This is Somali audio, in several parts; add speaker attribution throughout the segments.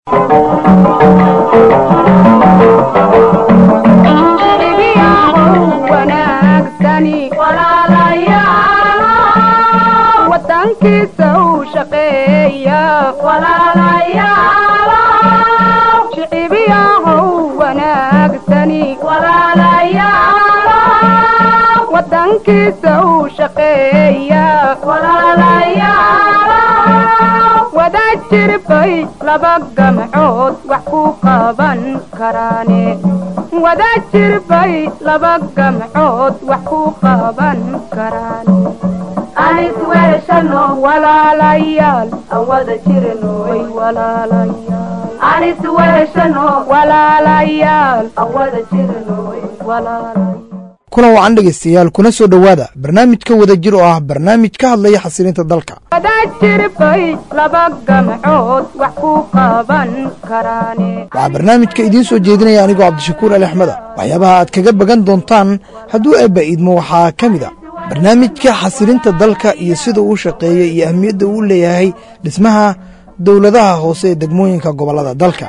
Speaker 1: wada jirbay laba gamcood wax ku qaban karaane wada jirbay laba gamcood wax ku qaban karaane anis weeshano walaalayaal aan wada jirnoy walaalayaal anis weeshano walaalayaal aan wada jirnoy walaalayaal
Speaker 2: kulan wacan dhegaystayaal kuna soo dhowaada barnaamijka wada jir oo ah barnaamij ka hadlaya xasilinta dalka
Speaker 1: wada jirbay laba gamcood wax ku qaban karaane
Speaker 2: waxaa barnaamijka idiin soo jeedinaya anigoo cabdishakuur ali axmeda waxyaabaha aad kaga bagan doontaan hadduu eebba iidmo waxaa ka mid a barnaamijka xasilinta dalka iyo sida uu shaqeeya iyo ahmiyadda uu leeyahay dhismaha dowladaha hoose ee degmooyinka gobollada dalka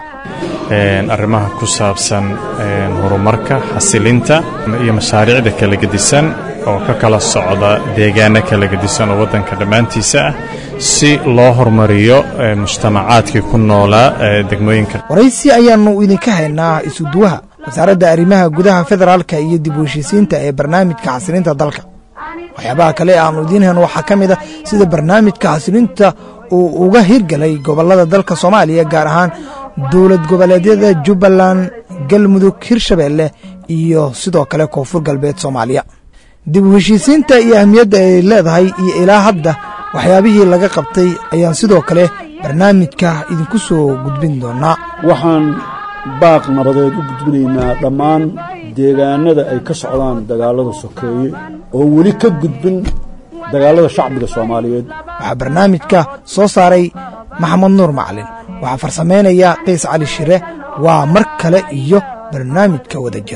Speaker 3: arrimaha ku saabsan horumarka xasilinta iyo mashaariicda kala gedisan oo ka kala socda deegaano kala gedisan oo waddanka dhammaantiisa ah si loo horumariyo mujtamacaadkii ku noolaa degmooyinka
Speaker 2: waraysi ayaannu idinka haynaa isuduwaha wasaaradda arrimaha gudaha federaalka iyo dib u heshiisiinta ee barnaamijka xasilinta dalka waxyaabaha kale aannu idiin hayno waxaa ka mid a sida barnaamijka xasilinta uu uga hirgalay gobollada dalka soomaaliya gaar ahaan dowlad goboleedyada jubbaland galmudug hirshabeelle iyo sidoo kale koonfur galbeed soomaaliya dib u heshiisiinta iyo ahmiyadda ay leedahay iyo ilaa hadda waxyaabihii laga qabtay ayaan sidoo kale barnaamijka idinku soo gudbin doonaa
Speaker 4: waxaan baaq nabadeed u gudbinaynaa dhammaan deegaanada ay ka socdaan dagaallada sokeeye oo weli ka gudbin dagaallada shacbiga soomaaliyeed
Speaker 2: waxaa barnaamijka soo saaray maxamed nuur macalin waxaa farsamaynaya qays cali shire waa mar kale iyo barnaamijka wada jir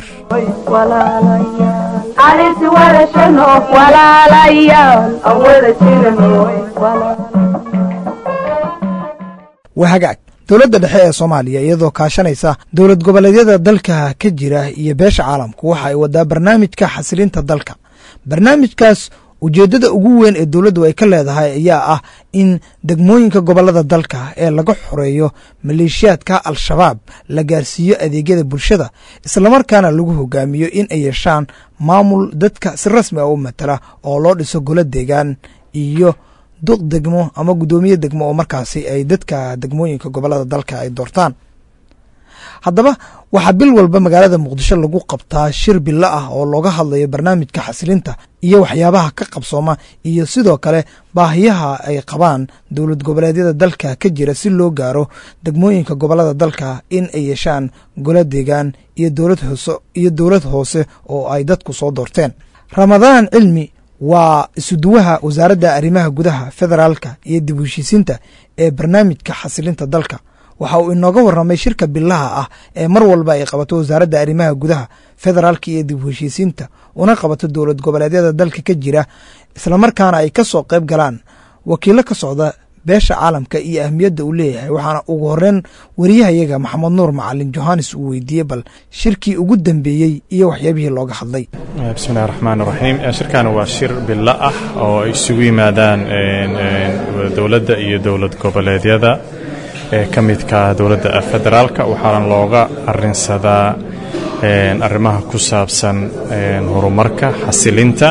Speaker 2: waa hagaag dowladda dhexe ee soomaaliya iyadoo kaashanaysa dowlad goboleedyada dalka ka jira iyo beesha caalamku waxa ay wadaa barnaamijka xasilinta dalka barnaamijkaas ujeeddada ugu weyn ee dowladdu ay ka leedahay ayaa ah in degmooyinka gobollada dalka ee laga xoreeyo maleeshiyaadka al-shabaab la gaarsiiyo adeegyada bulshada islamarkaana lagu hogaamiyo in ay yeeshaan maamul dadka si rasmi ah u matala oo loo dhiso golo deegaan iyo duq degmo ama guddoomiye degmo oo markaasi ay dadka degmooyinka gobollada dalka ay doortaan haddaba waxaa bil walba magaalada muqdisho lagu qabtaa shir bilo ah oo looga hadlayo barnaamijka xasilinta iyo waxyaabaha ka qabsooma iyo sidoo kale baahiyaha ay qabaan dowlad goboleedyada dalka ka jira si loo gaaro degmooyinka gobollada dalka in ay yeeshaan golo deegaan iyo dowlad hoose oo ay dadku soo doorteen ramadaan cilmi waa isuduwaha wasaaradda arrimaha gudaha federaalka iyo dib u heshiisiinta ee barnaamijka xasilinta dalka waxa uu inooga warramay shirka bilaha ah ee mar walba ay qabato wasaaradda arrimaha gudaha federaalka iyo dib u heshiisiinta una qabato dowlad goboleedyada dalka ka jira islamarkaana ay ka soo qayb galaan wakiilo ka socda beesha caalamka iyo ahmiyadda uu leeyahay waxaana ugu horeyn wariyahayaga maxamed nuur macalin johannes uu weydiiyey bal shirkii ugu dambeeyey iyo waxyaabihii looga hadlay
Speaker 3: bismillahi raxmaan raxiim shirkan waa shir bilo ah oo ay isugu yimaadaan dowladda iyo dowlad goboleedyada ee ka midka dowladda federaalka waxaana looga arinsadaa arrimaha ku saabsan horumarka xasilinta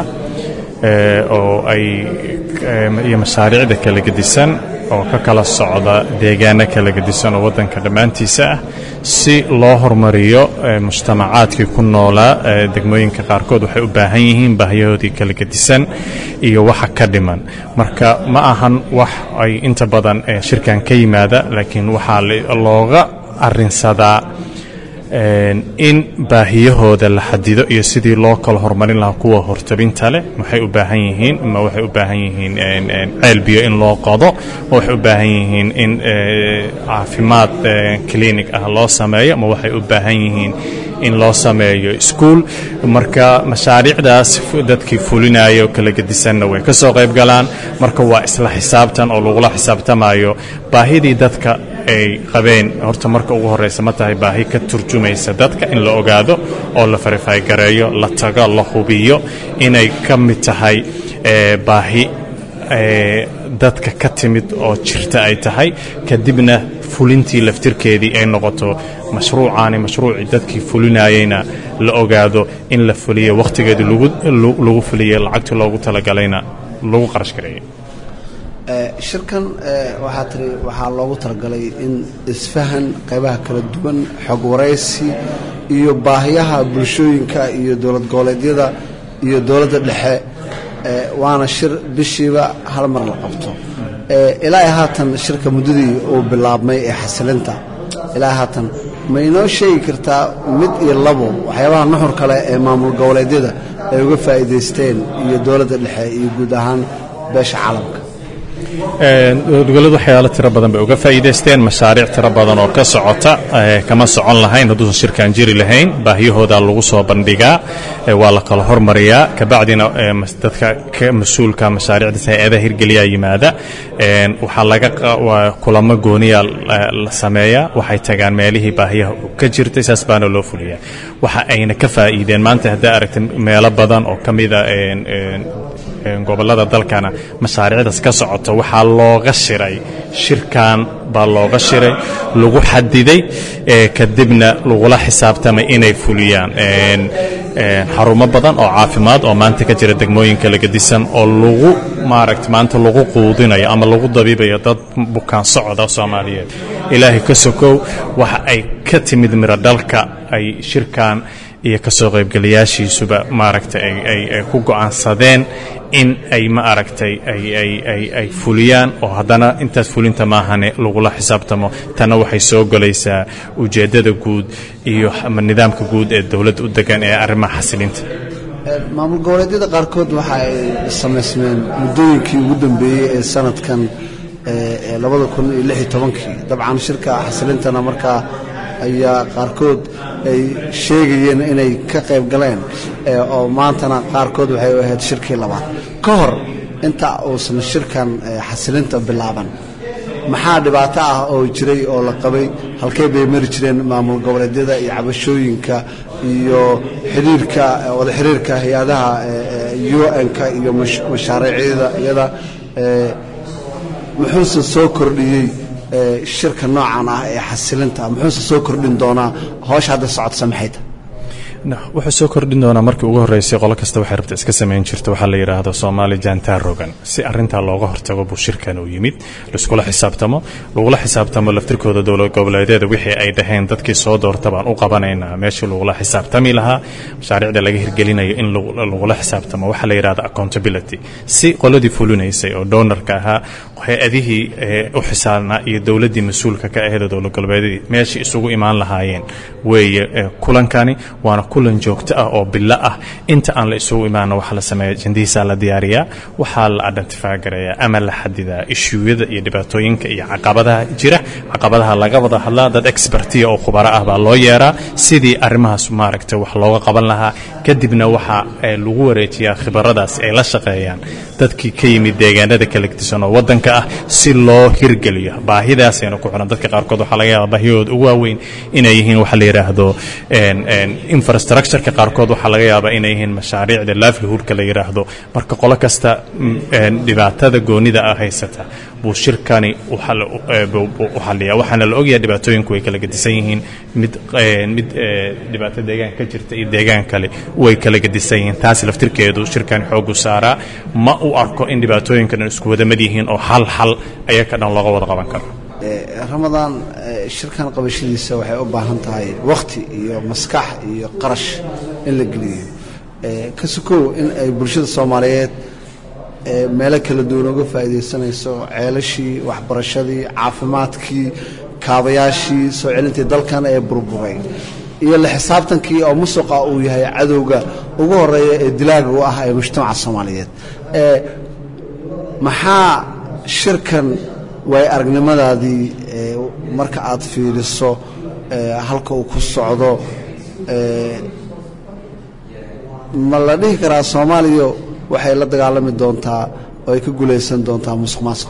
Speaker 3: oo ay iyo mashaariicda kala gedisan oo ka kala socda deegaano kala gedisan oo waddanka dhammaantiisa ah si loo horumariyo mujtamacaadkii ku noolaa degmooyinka qaarkood waxay u baahan yihiin baahiyahoodii kala gedisan iyo waxa ka dhiman marka ma ahan wax ay inta badan shirkan ka yimaada laakiin waxaa looga arinsadaa in baahiyahooda la xadido iyo sidii loo kala horumarin lahaa kuwa hortabinta leh waxay u baahan yihiin ma waxay u baahan yihiin ceel biyo in loo qodo ma waxay u baahan yihiin in caafimaad clinic ah loo sameeyo ma waxay u baahan yihiin in loo sameeyo iskuul marka mashaariicdaas dadkii fulinaya oo kala gedisanna way ka soo qayb galaan marka waa isla xisaabtan oo lagula xisaabtamayo baahidii dadka ay qabeen horta marka ugu horreysa ma tahay baahi ka turjumaysa dadka in la ogaado oo la farifay gareeyo la tago la hubiyo inay ka mid tahay baahi dadka ka timid oo jirta ay tahay kadibna fulintii laftirkeedii ay noqoto mashruucaani mashruucii dadkii fulinayeyna la ogaado in la fuliyo wakhtigeedii lagu fuliye lacagtii loogu talagalayna lagu qarash gareeyey
Speaker 5: shirkan waxaa tiri waxaa loogu talagalay in isfahan qaybaha kala duwan xog waraysi iyo baahiyaha bulshooyinka iyo dowlad goboleedyada iyo dowladda dhexe waana shir bishiiba hal mar la qabto ilaa haatan shirka muddadii uu bilaabmay ee xasilinta ilaa haatan ma inoo sheegi kartaa mid iyo labo waxyaabaha nuxur kale ee maamul goboleedyada ay uga faa'iidaysteen iyo dowladda dhexe iyo guud ahaan beesha caalamka
Speaker 3: dowlad waxyaalo tiro badan bay uga faa'iidaysteen mashaariic tiro badan oo ka socota kama socon lahayn hadduusan shirkaan jiri lahayn baahiyahooda lagu soo bandhigaa waa la kala hormariyaa kabacdina dadka ka mas-uulka mashaariicdaas hay-adaha hirgeliyaa yimaada waxaa laga kulamo gooniya la sameeyaa waxay tagaan meelihii baahiyaha ka jirtay saas baana loo fuliyaa waxa ayna ka faa'iideen maanta haddaa aragta meelo badan oo ka mida gobollada dalkana mashaariicdaas ka socota waxaa looga shiray shirkan baa looga shiray lagu xadiday kadibna lagula xisaabtamay inay fuliyaan xarumo badan oo caafimaad oo maanta ka jira degmooyinka lagadisan oo lagu maaragta maanta lagu quudinayo ama lagu dabiibayo dad bukaan socda soomaaliyeed ilaahay ka sokow waxa ay ka timid miro dhalka ay shirkan iyo ka soo qaybgalayaashiisuba maaragtay ay ku go'aansadeen in ay ma aragtay ay fuliyaan oo haddana intaas fulinta maahane lagula xisaabtamo tanna waxay soo golaysaa ujeeddada guud iyo nidaamka guud ee dowladda u degan ee arrimaha xasilinta
Speaker 5: maamul goboleedyada qaarkood waxa ay samaysmeen muddooyinkii ugu dambeeyey ee sanadkan labada kun iyo lix iyo tobankii dabcan shirka xasilintana markaa ayaa qaarkood ay sheegayeen inay ka qayb galeen oo maantana qaarkood waxay u ahayd shirkii labaad ka hor inta uusan shirkan xasilinta bilaaban maxaa dhibaato ah oo jiray oo la qabay halkey bay mari jireen maamul goboleedyada iyo cabashooyinka iyo xiriirka wada xiriirka hay-adaha un-ka iyo mashaariicyada iyada muxuuse soo kordhiyey shirka noocan ah ee xasilinta muxuuse soo kordhin doonaa howsha hadda socodsa maxayta
Speaker 3: wuxuu soo kordhin doonaa markii ugu horreysay qolo kasta waxay rabta iska samayn jirta waxaa la yidhaahdo soomaali jantar rogan si arrintaa looga hortago buu shirkan uu yimid laiskula xisaabtamo lagula xisaabtamo laftirkooda dowlad goboleedyada wixii ay dhaheen dadkii soo doorta baan u qabanaynaa meeshii lagula xisaabtami lahaa mashaariicda laga hirgelinayo in lagula xisaabtamo waxaa la yidhahda accountability si qoladii fulinaysay oo doonarka ahaa hay-adihii u xisaabnaa iyo dowladdii mas-uulka ka aheed dowlad goboleedyadii meeshii isugu imaan lahaayeen weeye kulankani waana kulan joogto ah oo bilo ah inta aan la isugu imaana waxaa la sameeya jandihiisaa la diyaariyaa waxaa la identify gareeyaa ama la xadidaa ishuuyada iyo dhibaatooyinka iyo caqabadaha jira caqabadaha laga wada hadlaa dad expertiya oo khubaro ah baa loo yeeraa sidii arrimahaas maaragtay wax looga qaban lahaa kadibna waxaa lagu wareejiyaa khibaradaas ay la shaqeeyaan dadkii ka yimid deegaanada kala gedisan oo waddanka ah si loo hirgeliyo baahidaasayna ku xiran dadka qaarkood waxaa laga yaaba baahiyahooda ugu waaweyn inay yihiin waxa la yidhaahdo infrastructureka qaarkood waxaa laga yaabaa inay yihiin mashaariicda livelihoodka la yidhaahdo marka qolo kasta dhibaatada goonida ah haysata buu shirkani u xaliyaa waxaana la ogyahay dhibaatooyinku way kala gedisan yihiin mid mid dhibaato deegaan ka jirta iyo deegaan kale way kala gedisan yihiin taas laftirkeedu shirkani xoogu saaraa ma u arko in dhibaatooyinkan isku wadamad yihiin oo hal hal ayaka dhan looga wada qaban karo
Speaker 5: ramadaan shirkan qabashadiisa waxay u baahan tahay wakhti iyo maskax iyo qarash in la geliyo ka sukow in ay bulshada soomaaliyeed meelo kala duwan uga faa'iidaysanayso ceelashii waxbarashadii caafimaadkii kaabayaashii soo celintii dalkan ee burburay iyo la xisaabtankii oo musuqa uu yahay cadowga ugu horeeya ee dilaaga u ah ee mujtamaca soomaaliyeed maxaa shirkan waay aragnimadaadii marka aad fiiriso halka uu ku socdo ee, ma la dhihi karaa soomaaliya waxay la dagaalami doontaa oo ay ka guulaysan doontaa musuq maasuq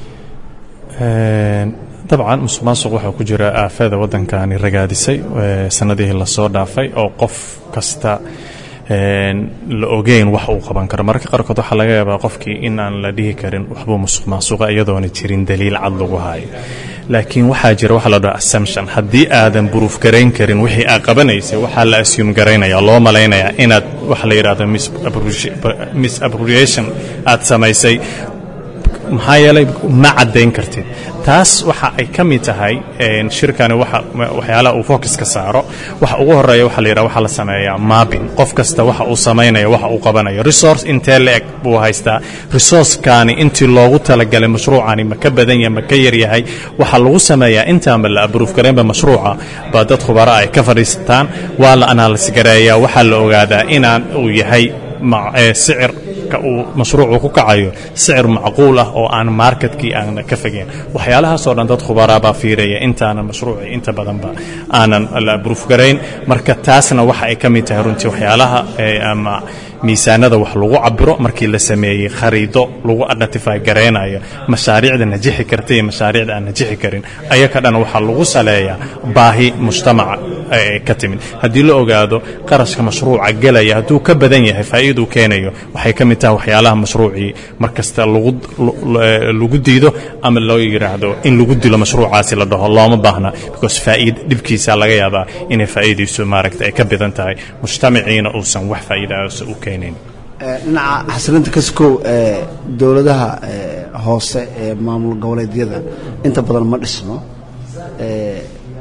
Speaker 3: Een, dabcan musuq maasuq waxaa ku jira aafada waddankani ragaadisay ee, sanadihii lasoo dhaafay oo qof kasta een, la ogeyn wax uu qaban karo mararka qaarkood waxaa laga yaabaa qofkii in aan la dhihi karin waxbuu musuq maasuqa iyadoona jirin daliil cad lagu hayo laakiin waxaa jira waxa la dhaho assumption haddii aadan buruuf garayn karin wixii aad qabanaysay waxaa la assume garaynaya loo malaynayaa inaad waxa la yidhahdo misappropriation- misappropriation aad samaysay maxaa yeelay ma caddayn kartid taas waxa ay ka mid tahay een, shirkani waxa waxyaalaha uu focus ka saaro waxa ugu horeeya waxa la yidhaha waxa la sameeyaa mapping qof kasta waxa uu samaynayo waxa uu qabanayo resource intee la-eg buu haystaa resourcekani intii loogu talagalay mashruucani ma ka badan yahay ma ka yar yahay waxaa lagu sameeyaa intaanba la abruuf garaynba mashruuca baa dad khubaro ay ka fadhiisataan waa la analysis gareeyaa waxaa la ogaadaa inaan uu yahay ma- ee, sicir ka uu mashruucu ku kacayo sicir macquul ah oo aan marketkii aan ka fogeyn waxyaalahaas oo dhan dad khubaraa baa fiiraya intaanan mashruuci inta badanba aanan la abruuf garayn marka taasna waxa ay ka mid tahay runtii waxyaalaha ee, ama miisaanada wax lagu cabiro markii la sameeyey khariido lagu identify garaynayo mashaariicda najixi karta iyo mashaariicda aan najixi karin ayaka dhan waxaa lagu saleeyaa baahi mujtamaca ee ka timid haddii la ogaado qarashka mashruuca gelaya hadduu ka badan yahay faa'iiduu keenayo waxay ka mid tahay waxyaalaha mashruucii markasta lagu lagu diido ama loo yidhaahdo in lagu dilo mashruucaasi la dhaho looma baahna because faa'iid dhibkiisa laga yaabaa inay faa'iidaysu maaragta ay ka badan tahay mujtamaciina uusan wax faa'iidaasa u keenayn
Speaker 5: Ee, dhinaca xasilinta kaskow ee dowladaha ee, hoose ee maamul goboleedyada inta badan ma dhisno ee,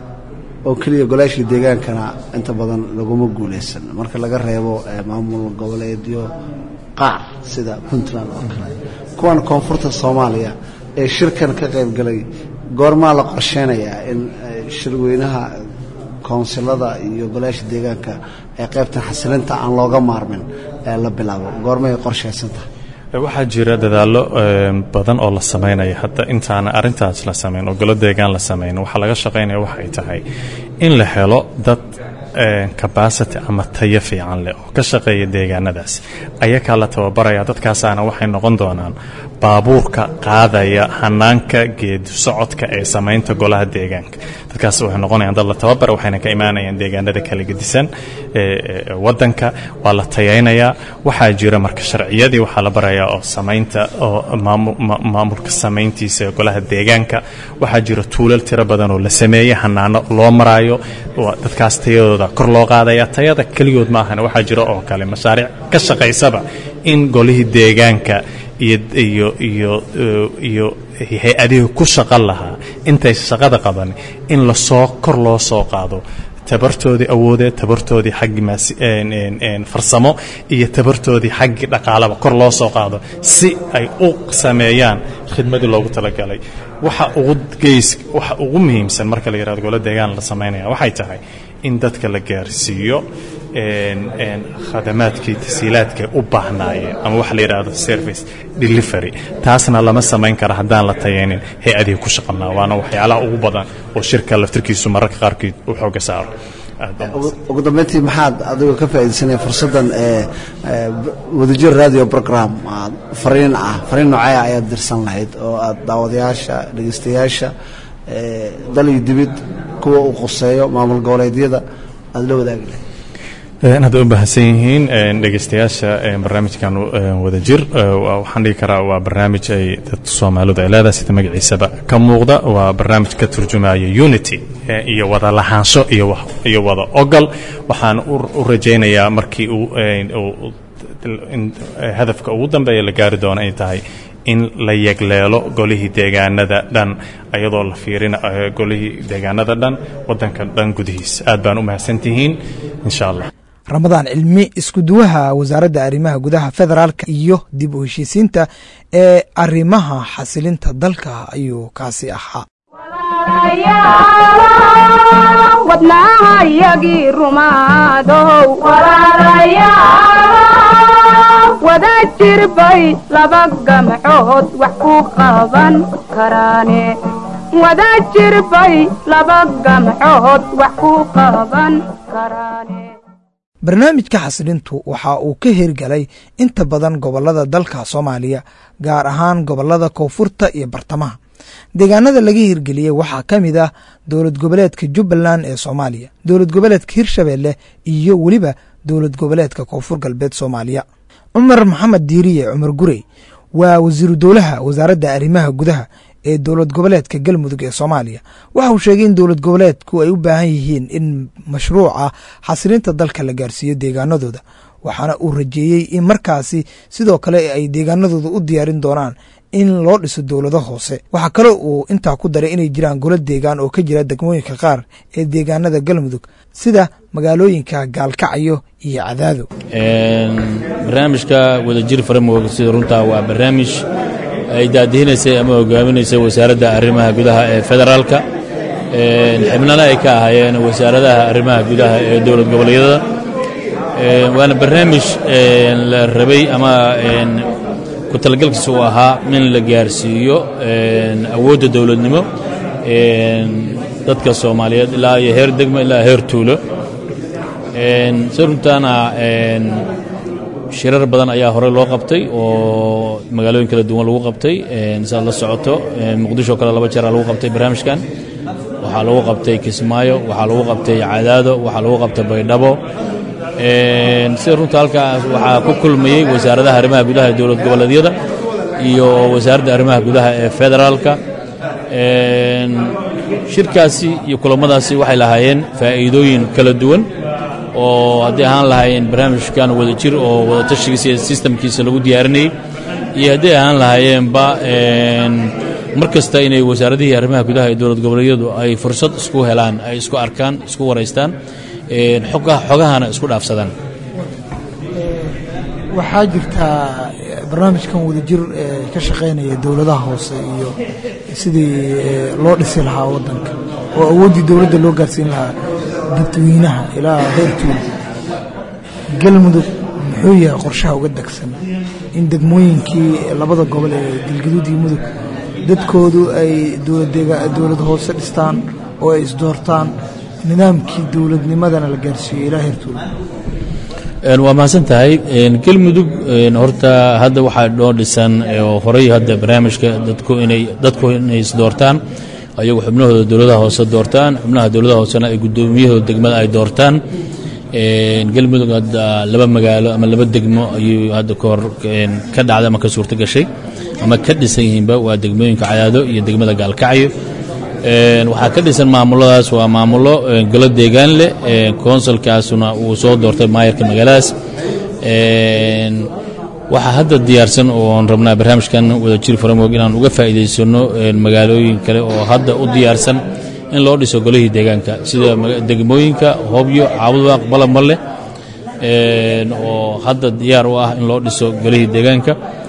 Speaker 5: oo keliya golaashii deegaankana inta badan laguma guulaysan marka laga reebo ee, maamul goboleedyo qaar sida puntland oo kale kuwan koonfurta soomaaliya ee shirkan ka qayb galay goormaa la qorsheynayaa in ee, shirweynaha koonsilada iyo golaasha deegaanka ee qaybtan xasilinta aan looga maarmin ee la bilaabo goormay qorshaysan tahay
Speaker 3: waxaa jira dadaallo een, badan oo la samaynayo hadda intaana arrintaas la samayn oo golo deegaan la samayn waxaa laga shaqaynaya waxa ay tahay in la helo dad een, capacity ama tayo fiican leh oo ka shaqeeya deegaanadaas ayakaa la tababaraya dadkaasaana waxay noqon doonaan baabuurka qaadaya hanaanka geedi socodka ee samaynta golaha deegaanka dadkaas waxay noqonayaan dad la tababara waxayna ka imaanayaan deegaanada kala gedisan ee ee wadanka waa la tayaynayaa waxaa jira marka sharciyadii waxaa la barayaa oo samaynta oo maamu- ma- maamulka samayntiisa ee golaha deegaanka waxaa jira tuulal tiro badan oo la sameeyey hanaano loo maraayo waa dadkaas tayadooda kor loo qaadaya tayada keligood maahan waxaa jira oo kale mashaariic ka shaqaysaba in golihii deegaanka iyo iyo iyo iyo hay-adihii ku shaqan lahaa intay shaqada qaban in lasoo kor loo soo qaado tabartoodii awoodeed tabartoodii xaggi maas een, een, een, farsamo iyo tabartoodii xaggi dhaqaalaba kor loo soo qaado si ay u sameeyaan khidmadii loogu talagalay waxa ugu geys waxa ugu muhiimsan marka la yidhahdo golo deegaan la samaynaya waxay tahay in dadka la gaarsiiyo een, een, khadamaadkii tasiilaadkay u baahnaayeen ama waxa la yidhaahdo service delivery taasna lama samayn kara haddaan la tayaynin hay-adihii ku shaqalnaa waana waxyaalaha ugu badan oo shirka laftirkiisu mararka qaarkood u xooga saaro Aad baa
Speaker 5: ugu- ugu dambeyntii maxaad adigoo ka faa'iidaysanaya fursaddan ee ee, wadajir radio program aad fariin ah fariin noocee ah ayaad dirsan lahayd oo aad daawadayaasha dhegeystayaasha ee, dal iyo dibid kuwa uu quseeyo maamul goboleedyada aad la wadaagi lahayd
Speaker 3: Een, hadda u baahsan yihiin een, dhegeystayaasha een, barnaamijkan een, wadajir ee, waa- waxaan dhihi karaa waa barnaamij ay dadka soomaalidu ay leedahay sida magaciisaba ka muuqda waa barnaamij ka turjumaya unity ee, iyo wada lahaansho iyo wax- iyo wada ogol waxaan u u rajaynayaa markii uu een, uu- in hadafka ugu dambeeya la gaari doono ay tahay in la yegleelo golihii deegaanada dhan ayadoo la fiirina eh, golihii deegaanada dhan wadanka dhan gudihiisa aad baan u mahadsantihiin insha allah
Speaker 2: ramadaan cilmi iskuduwaha wasaaradda arrimaha gudaha federaalka iyo dib u heshiisiinta ee arrimaha xasilinta dalka ayuu kaasi ahaa
Speaker 1: wadnaahayagii rumaadow wada jirbay laba gamcood wax ku qaban karaane wada jirbay laba gamcood wax ku qaban karaane
Speaker 2: barnaamijka xasilintu waxa uu ka hirgalay inta badan gobollada dalka soomaaliya gaar ahaan gobollada koonfurta iyo bartamaha deegaanada laga hirgeliyey waxaa ka mid ah dowlad goboleedka jubbaland ee soomaaliya dowlad goboleedka hirshabeelle iyo weliba dowlad goboleedka koonfur galbeed soomaaliya cumar maxamed diiriye cumar gurey waa wasiiru dowlaha wasaaradda arrimaha gudaha ee dowlad goboleedka galmudug ee soomaaliya waxa uu sheegay in dowlad goboleedku ay u baahan yihiin in mashruuca xasilinta dalka la gaarsiiyo deegaanadooda waxaana uu rajeeyey in markaasi sidoo kale ay deegaanadooda u diyaarin doonaan in loo dhiso dowlado hoose waxaa kale uu intaa ku daray inay jiraan golo deegaan oo ka jira degmooyinka qaar ee deegaanada galmudug sida magaalooyinka gaalkacyo iyo cadaado
Speaker 6: barnaamijka wadajir framework sida runtaa waa barnaamij ay daadihinaysay ama hogaaminaysay wasaaradda arrimaha gudaha ee federaalka xibnana ay ka ahaayeen wasaaradaha arrimaha gudaha ee dowlad goboleedyada waana barnaamij la rabay ama ku talagalkiisa uu ahaa in la gaarsiiyo awoodda dowladnimo dadka soomaaliyeed ilaa iyo heer degmo ilaa heer tuulo si runtaana shirar badan ayaa horey loo qabtay oo magaalooyin kala duwan lagu qabtay saad la socoto muqdisho kale laba jeeraa lagu qabtay barnaamijkan waxaa lagu qabtay kismaayo waxaa lagu qabtay cadaado waxaa lagu qabtay baydhabo sida runta halkaas waxaa ku kulmayey wasaaradaha arrimaha gudaha ee dowlad goboleedyada iyo wasaaradda arrimaha gudaha ee federaalka shirkaasi iyo kulammadaasi waxay lahaayeen faa'iidooyin kala duwan oo haddii ahaan lahaayeen barnaamijkan wada jir oo wada tashigiisa iyo sistamkiisa lagu diyaarinayey iyo hadday ahaan lahaayeenba mar kasta inay wasaaradihii arrimaha gudaha ee dowlad goboleedyadu ay fursad isku helaan ay isku arkaan isku waraystaan xogahana isku dhaafsadaan
Speaker 2: waxaa jirtaa barnaamijkan wadajir ka shaqaynaya dowladaha hoose iyo sidii loo dhisi lahaa wadanka oo awooddii dowladda loo gaarsiin lahaa dadweynaha ilaa heer tuul galmudug muxuu yahay qorshaha uga degsan in degmooyinkii labada gobol ee galgaduud iyo mudug dadkoodu ay dowlad hoose dhistaan oo ay isdoortaan nidaamkii dowladnimadana la gaarsiiyo ilaa heer tuul
Speaker 6: waa mahadsan tahay galmudug horta hadda waxaa dhoo dhisan oo horey hadda barnaamijka dadku inay dadku inay isdoortaan ayagu xubnahooda dowladaha hoose doortaan xubnaha dowladaha hoosena ay guddoomiyahooda degmada ay doortaan galmudug hadda laba magaalo ama laba degmo ayuu hadda kahor ka dhacday ama ka suurto gashay ama ka dhisan yihiinba waa degmooyinka cadaado iyo degmada gaalkacyo waxaa ka dhisan maamuladaas waa maamulo golo deegaan leh konsulkaasuna uu soo doortay maayarka magaaladaas waxaa hadda diyaarsan oon rabnaa barnaamijkan wadajir framework inaan uga faa'iidaysano magaalooyin kale oo hadda u diyaarsan in loo dhiso golihii deegaanka sida degmooyinka hobyo caabudwaaq balamalle oo hadda diyaar u ah in loo dhiso golihii deegaanka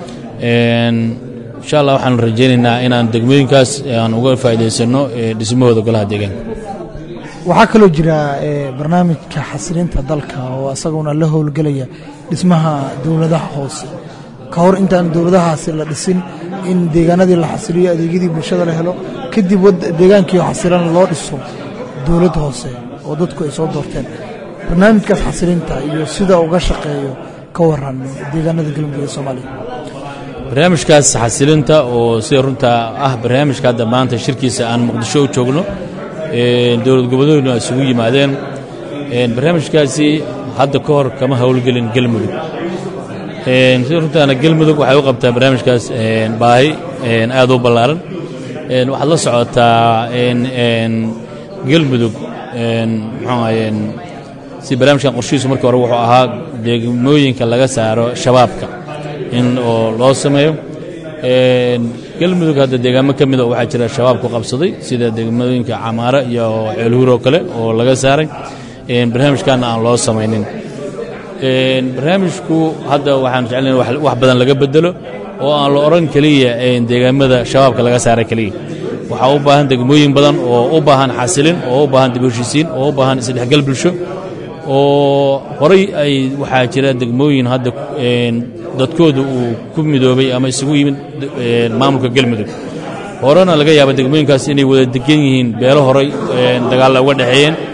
Speaker 6: insha allah waxaan rajaynaynaa inaan degmooyinkaas aan uga faa'iidaysano dhismahooda golaha deegaanka
Speaker 2: waxaa kaloo jira barnaamijka xasilinta dalka oo isaguna la howlgelaya dhismaha dowladaha hoose ka hor intaan dowladahaasi la dhisin in deegaanadii la xasiliyo adeegyadii bulshada la helo kadib deegaankii xasilan loo dhiso dowlad hoose oo dadku ay soo doorteen barnaamijkaas xasilinta iyo sida uga shaqeeyo ka waran deegaanada galmudug ee soomaaliya
Speaker 6: barnaamijkaas xasilinta oo sida runta ah barnaamijka hadda maanta shirkiisa aan muqdisho u joogno dowlad goboleeduna isugu yimaadeen barnaamijkaasi hadda ka hor kama howlgelin galmudug sida runtaana galmudug waxay u qabtaa barnaamijkaas baahi aad u ballaaran waxaad la socotaa galmudug muxuu ahaye si barnaamijkan qorshihiisu markii hore wuxuu ahaa degmooyinka laga saaro shabaabka in oo loo sameeyo galmudug hadda deegaamo ka mida waxaa jira shabaab ku qabsaday sida degmooyinka camaara iyo ceelhuur oo kale oo laga saaray barnaamijkaana aan loo samaynin barnaamijku hadda waxaan jeclana wax badan laga bedelo oo aan la odhan keliya deegaamada shabaabka laga saaray keliya waxaa u baahan degmooyin badan oo u baahan xasilin oo u baahan dib heshiisiin oo u baahan isdhexgal bulsho oo horay ay waxaa jira degmooyin hadda dadkooda uu ku midoobay ama isugu yimid maamulka galmudug horena laga yaaba degmooyinkaas inay wada degan yihiin beelo horay dagaalla uga dhexeeyeen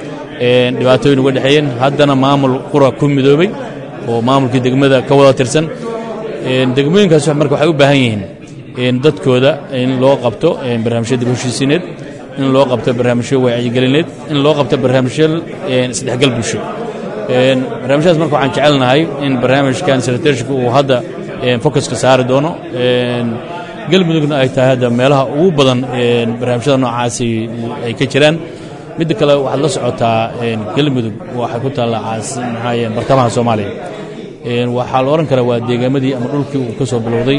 Speaker 6: dhibaatooyin uga dhexeeyeen haddana maamul qura ku midoobay oo maamulkii degmada ka wada tirsan degmooyinkaas marka waxay u baahan yihiin dadkooda in loo qabto barnaamijyo dib heshiisiineed in loo qabto barnaamijyo wacyigelineed in loo qabto barnaamijyo isdhexgal bulsho barnaamijyadaas marka waxaan jecelnahay in barnaamijkan secretaryshipka uu hadda focuska saari doono galmudugna ay tahay hadda meelaha ugu badan barnaamijyada noocaasi ay ka jiraan midda kale waxaad la socotaa galmudug waxay ku taallaa maxaa bartamaha soomaaliya waxaa la odhan karaa waa deegaamadii ama dhulkii uu ka soo bilowday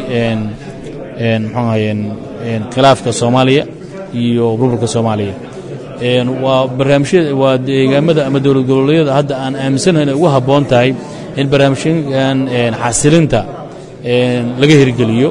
Speaker 6: muxuu ahayeen khilaafka soomaaliya iyo burburka soomaaliya waa barnaamijyada waa deegaamada ama dowlad goboleedyada hadda aan aaminsanahay inay ugu habboon tahay in barnaamijyadan xasilinta laga hirgeliyo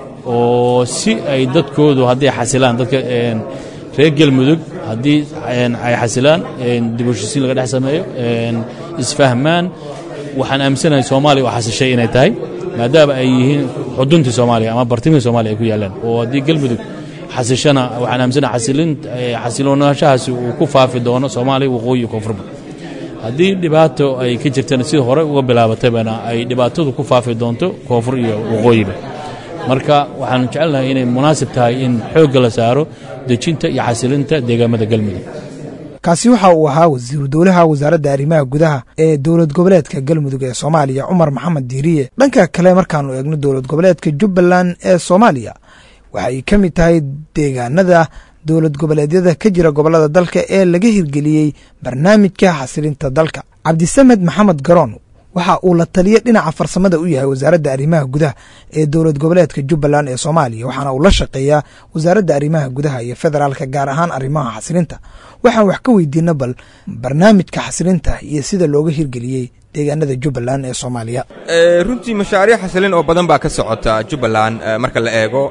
Speaker 6: oo si ay dadkoodu hadday xasilaan dadka reer galmudug haddii ay xasilaan dib u heshisiin laga dhex sameeyo isfahmaan waxaan aaminsanahay soomaaliya oo xasishay inay tahay maadaama ay yihiin xuduntii soomaaliya ama bartimihii soomaaliya ay ku yaallaan oo haddii galmudug xasishana waxaan aaminsanahay xasiloonaashahaasi uu ku faafi doono soomaaliya waqooyi iyo koonfurba haddii dhibaato ay ka jirtana sidii hore uga bilaabatabana ay dhibaatadu ku faafi doonto koonfur iyo waqooyiba marka waxaan jecelnahay inay munaasib tahay in xoogga la saaro dejinta iyo xasilinta deegaamada galmudug
Speaker 2: kaasi waxa uu ahaa wasiiru dowlaha wasaaradda arrimaha gudaha ee dowlad goboleedka galmudug ee soomaaliya cumar maxamed diiriye dhanka kale markaanu eegno dowlad goboleedka jubbaland ee soomaaliya waxay ka mid tahay deegaanada dowlad goboleedyada ka jira gobollada dalka ee laga hirgeliyey barnaamijka xasilinta dalka cabdisamed maxamed garoon waxa uu la taliya dhinaca farsamada u yahay wasaaradda arrimaha gudaha ee dowlad goboleedka jubbaland ee soomaaliya waxaana uu la shaqeeyaa wasaaradda arrimaha gudaha iyo federaalka gaar ahaan arrimaha xasilinta waxaan wax ka weydiina bal barnaamijka xasilinta iyo sida looga hirgeliyey deegaanada jubbaland ee soomaaliya
Speaker 7: runtii mashaariic xasilin oo badan baa ka socota jubbaland marka la eego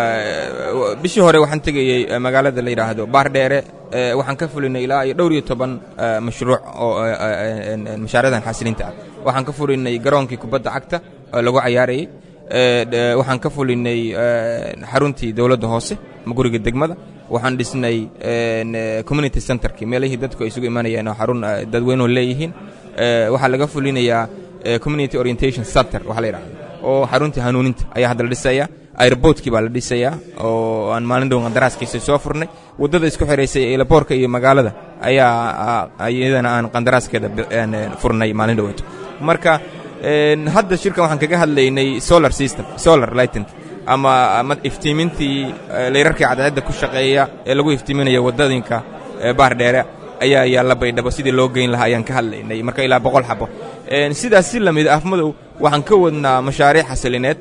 Speaker 7: bishii hore waxaan tegayey magaalada la yidhaahdo baardheere waxaan ka fulinay ilaa iyo dhowr iyo toban mashruuc oo mashaariicdan xasilinta ah waxaan ka fulinay garoonkii kubadda cagta oo lagu cayaarayey waxaan ka fulinay xaruntii dowladda hoose guriga degmada waxaan dhisnay community centerkii meelihii dadku ay isugu imanayeen oo xarun dadweynuhu leeyihiin waxaa laga fulinayaa community orientation center waxa la yidhahda oo xaruntii hanuuninta ayaa hadda la dhisaya airboortkii baa la dhisayaa oo aan maalin dhow qandaraaskiisa soo furnay waddada isku xiraysay eelaboorka iyo magaalada ayaa iyadana aan qandaraaskeeda furnay maalin dhoweeto marka hadda shirkan waxaan kaga hadlaynay solar system solar lighting ama ama iftiimintii layrarkii cadceedda ku shaqeeya ee lagu iftiiminayo waddadinka baardheere ayaa yaalla baydhabo sidii loo geyn lahaa ayaan ka hadlaynay marka ilaa boqol xabo sidaas si lamid afmadow waxaan ka wadnaa mashaariic xasilineed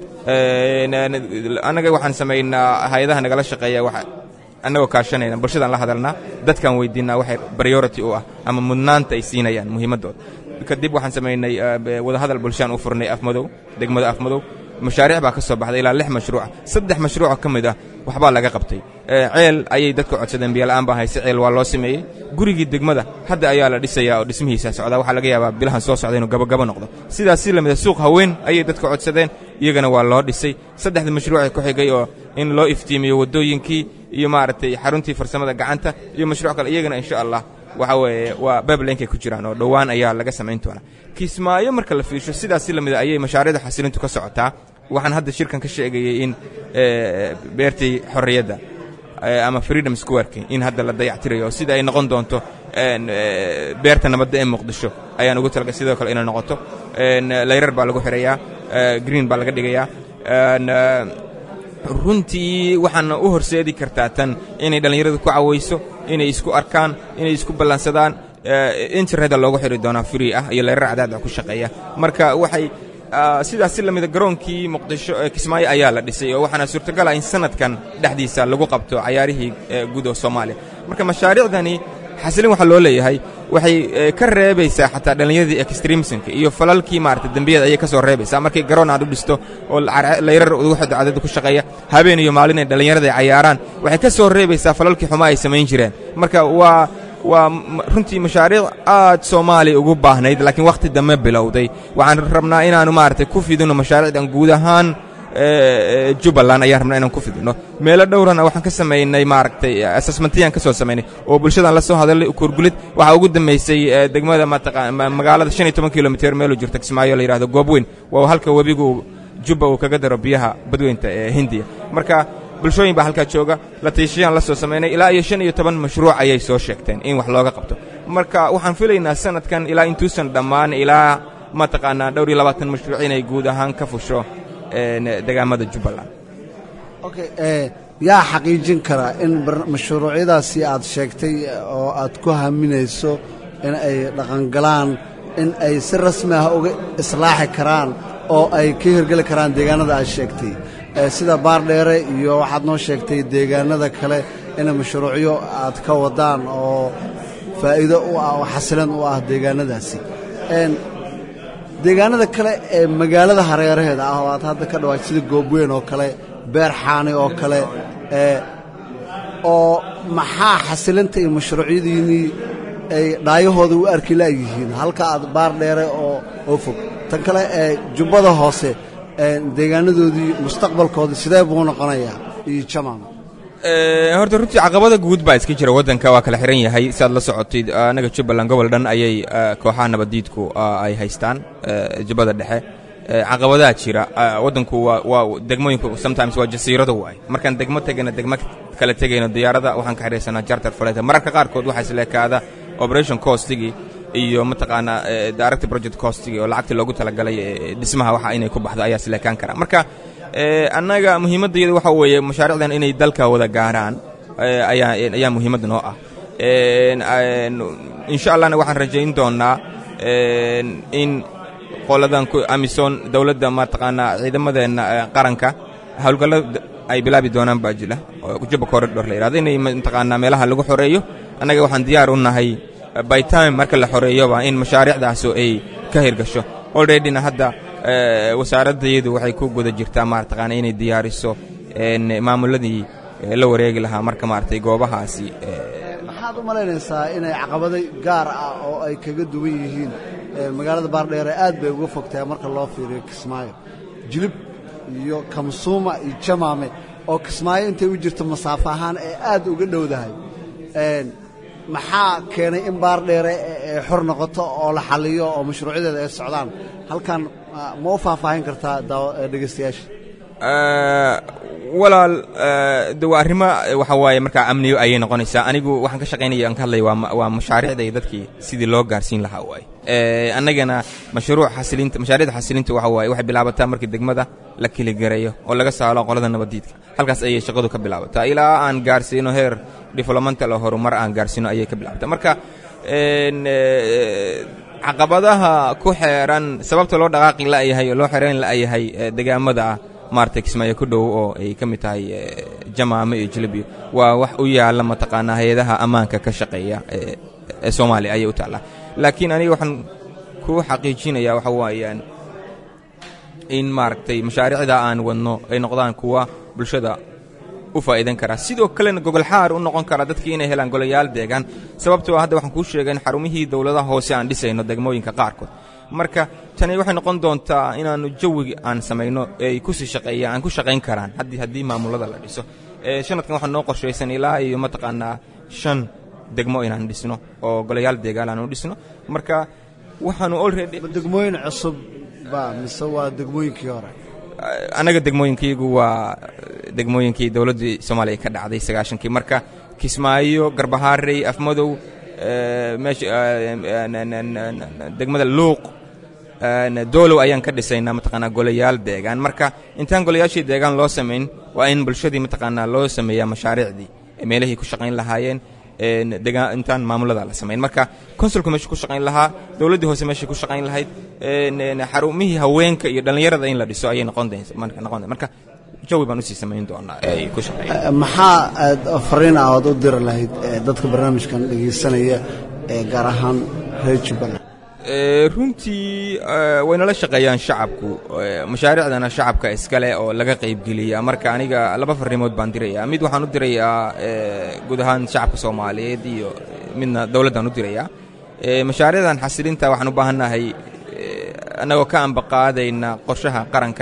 Speaker 7: annaga waxaan samaynaa hay-adaha nagala shaqeeya annagoo kaashanayna bulshadaan la hadalnaa dadkaan weydiinaa waxay priority u ah ama mudnaanta ay siinayaan muhiimaddooda kadib waxaan samaynay wadahadal bulshaan u furnay afmadow degmada afmadow mashaariic baa ka soo baxday ilaa lix mashruuca saddex mashruuca ka mid ah waxbaa laga qabtay ceel ayay dadka codsadeen biyola'aan baa hayse ceel waa loo sameeyey gurigii degmada hadda ayaa la dhisayaa oo dhismihiisa socdaa waxaa laga yaabaa bilahan soo socda inuu gabagabo noqdo sidaas si lamida suuq haween ayay dadka codsadeen iyagana waa loo dhisay saddexda mashruucee ku xigay oo in loo iftiimiyo waddooyinkii iyo maaragtay xaruntii farsamada gacanta iyo mashruuc kale iyagana insha allah waxa weeye waa bablenkay ku jiraan oo dhowaan ayaa laga samayn doonaa kismaayo marka la fiirsho sidaas si lamida ayay mashaariicda xasilintu ka socotaa waxaan hadda shirkan ka sheegayey in beertii xorriyadda ama freedom squareki in hadda la dayactirayo sida ay noqon doonto beerta nabadda ee muqdisho ayaan ugu talaga sidoo kale inay noqoto layrar baa lagu xirayaa green baa laga dhigayaa runtii waxaana u horseedi kartaa tan inay dhallinyaradu ku cawayso inay isku arkaan inay isku ballansadaan internet loogu xiri doonaa free ah iyo layrar cadaad ku shaqeeya marka waxay sidaas si lamida garoonkii muqdisho ee kismaayo ayaa la dhisay oo waxaana suurtagala in sanadkan dhexdiisa lagu qabto cayaarihii guud oo soomaaliya marka mashaariicdani xasilin waxaa loo leeyahay waxay ka reebaysaa xataa dhallinyaradii extremismka iyo falalkii maarata dembiyada ayay ka soo reebaysaa markay garoon aad u dhisto oo layrar ugu xiddo cadada ku shaqeeya habeen iyo maalin ay dhallinyarada ay cayaaraan waxay ka soo reebaysaa falalkii xumaa ay samayn jireen marka waa waa runtii mashaariic aad soomaaliya ugu baahnayd laakiin wakhti dambe bilowday waxaan rabnaa inaannu maaragtay ku fidino mashaariicdan guud ahaan jubbaland ayaan rabnaa inaan ku fidino meelo dhowrana waxaan ka samaynay maaragtay assessmentiyaan ka soo samaynay oo bulshadan la soo hadalay kurgulid waxaa ugu dambaysay degmada magaalada shan iyo toban kilomitr meelu jirta kismaayo la yidhahdo goobweyn waa halka webigu jubba uu kaga daro biyaha badweynta ee hindiya marka bulshooyin baa halkaa jooga la tiishayaan la soo samaynay ilaa iyo shan iyo toban mashruuc ayay soo sheegteen in wax looga qabto marka waxaan filaynaa sanadkan ilaa intuusan dhammaan ilaa mataqaanaa dhowr iyo labaatan mashruuc inay guud ahaan ka fusho degaamada jubbaland
Speaker 5: okay yaa xaqiijin karaa in mashruucyadaasi aad sheegtay oo aad ku haminayso in ay dhaqangalaan in ay si rasmi ah uga islaaxi karaan oo ay ka hirgeli karaan deegaanada aad sheegtay sida baardheere iyo waxaad noo sheegtay deegaanada kale in mashruucyo aad ka wadaan oo faa'iido u ah oo xasilan u ah deegaanadaasi deegaanada kale ee magaalada hareeraheeda ah oo aad hadda ka dhawaaj sida goobweyn oo kale beer xaani oo kale oo maxaa xasilinta iyo mashruucyadiinnii ay dhaayahooda u arki la'yihiin halka aad baar dheere oo oo fog tan kale ee jubbada hoose deegaanadoodii mustaqbalkoodii sidee buu noqonayaa iyo jamaam
Speaker 7: horta runtii caqabada guud baa iska jira waddanka waa kala xihan yahay si aad la socotid annaga jubbaland gobol dhan ayay kooxaha nabaddiidku ay haystaan jubbada dhexe caqabadaha jira waddanku waa degmooyinku sometimes waa jasiirado waay markaan degmo tegayna degmo kala tegayno diyaarada waxaan ka xidhaysanaa charter flight mararka qaarkood waxaa isleekaada operation costigii iyo mataqaanaa direct project costigii oo lacagtii loogu talagalay dhismaha waxa inay ku baxdo ayaa isleekaan kara marka annaga muhiimaddayada waxa weeye mashaariicdan inay dalka wada gaaraan ayaa ayaa muhiimadda noo ah insha allahna waxaan rajayn doonnaa in qoladan amisom dowladda mataqaanaa ciidamadeenna qaranka howlgallada ay bilaabi doonaan baa jira oo jubba corridor la yidhahdo inay mataqaanaa meelaha lagu xoreeyo annaga waxaan diyaar u nahay by time marka la xoreeyoba in mashaariicdaasu ay ka hirgasho alreadyna hadda wasaaraddayadu waxay ku guda jirtaa mataqaana inay diyaariso maamuladii la wareegi lahaa marka maaragtay goobahaasi
Speaker 5: maxaad u malaynaysaa inay caqabado gaar ah oo ay kaga duwan yihiin magaalada baardheere aad bay uga fogtahay marka loo fiiriyo kismaayo jilib iyo kamsuuma iyo jamaame oo kismaayo intay u jirto masaafo ahaan ee aad uga dhowdahay maxaa keenay in baardheere ay xor noqoto oo la xalliyo oo mashruucyadeeda ay socdaan halkan ma u faahfaahin kartaa dhegaystayaasha
Speaker 7: walaal de waa arrimo waxa waaye markaa amniyo ayay noqonaysaa anigu waxaan ka shaqaynaya aan ka hadlaya waa waa mashaariicda iyo dadkii sidii loo gaarsiin lahaa waaye annagana mashruuc xasilinta mashaariicda xasilinta waxa waaye waxay bilaabataa markii degmada la keligareeyo oo laga saalo qolada nabaddiidka halkaas ayay shaqadu ka bilaabataa ilaa aan gaarsiino heer developmental oo horumar aan gaarsiino ayay ka bilaabataa marka caqabadaha ku xeeran sababta loo dhaqaaqi la'yahay oo loo xeerayn la'yahay degaamada ah maaragtay kismaayo ku dhow oo ay ka mid tahay jamaame iyo jilibiyo waa wax u yaalla mataqaanaa hay-adaha ammaanka ka shaqeeya ee soomaaliya ayay u taallaa laakiin aniga waxaan ku xaqiijinayaa waxa waayaan in maaragtay mashaariicda aan wadno ay noqdaan kuwa bulshada u faa'iidan karaa sidoo kalena gogolxaar u noqon kara dadkii inay helaan golayaal deegaan sababtoo hadda waxaan kuu sheegay in xarumihii dowladaha hoose aan dhisayno degmooyinka qaarkood marka tani waxay noqon doontaa inaannu jawigi aan samayno ay ku sii shaqeeyaan aan ku shaqayn karaan haddii haddii maamulada la dhiso sanadkan waxaa noo qorshaysan ilaa iyo mataqaanaa shan degmo inaan dhisno oo golayaal deegaan aanu dhisno marka waxaanu already
Speaker 5: degmooyin cusub ba mise waa degmooyinkii hore
Speaker 7: annaga degmooyinkaygu waa degmooyinkii dowladdii soomaaliya ka dhacday sagaashankii marka kismaayo garbahaarey afmadow degmada luuq doolow ayaan ka dhisaynaa mataqaanaa golayaal deegaan marka intaan golayaashii deegaan loo samayn waa in bulshadii mataqaanaa loo sameeyaa mashaariicdii meelihii ku shaqayn lahaayeen intaan maamulada la samayn marka konsulku meesha ku shaqayn lahaa dowladdii hoose meeshay ku shaqayn lahayd xarumihii haweenka iyo dhallinyarada in la dhiso ayay noqon noqon marka jawi baan usii samayn doonaa ay ku shaqeeyaan
Speaker 5: maxaa aad fariin ah ood u diri lahayd dadka barnaamijkan dhegaysanaya ee gaar ahaan reer jubbaland
Speaker 7: runtii waynala shaqeeyaan shacabku mashaariicdana shacabka iskale oo laga qaybgeliya marka aniga laba farrimood baan dirayaa mid waxaan u dirayaa guud ahaan shacabka soomaaliyeed iyo midna dowladdaan u dirayaa mashaariicdan xasilinta waxaan u baahannahay annagoo ka ambaqaadayna qorshaha qarankeenna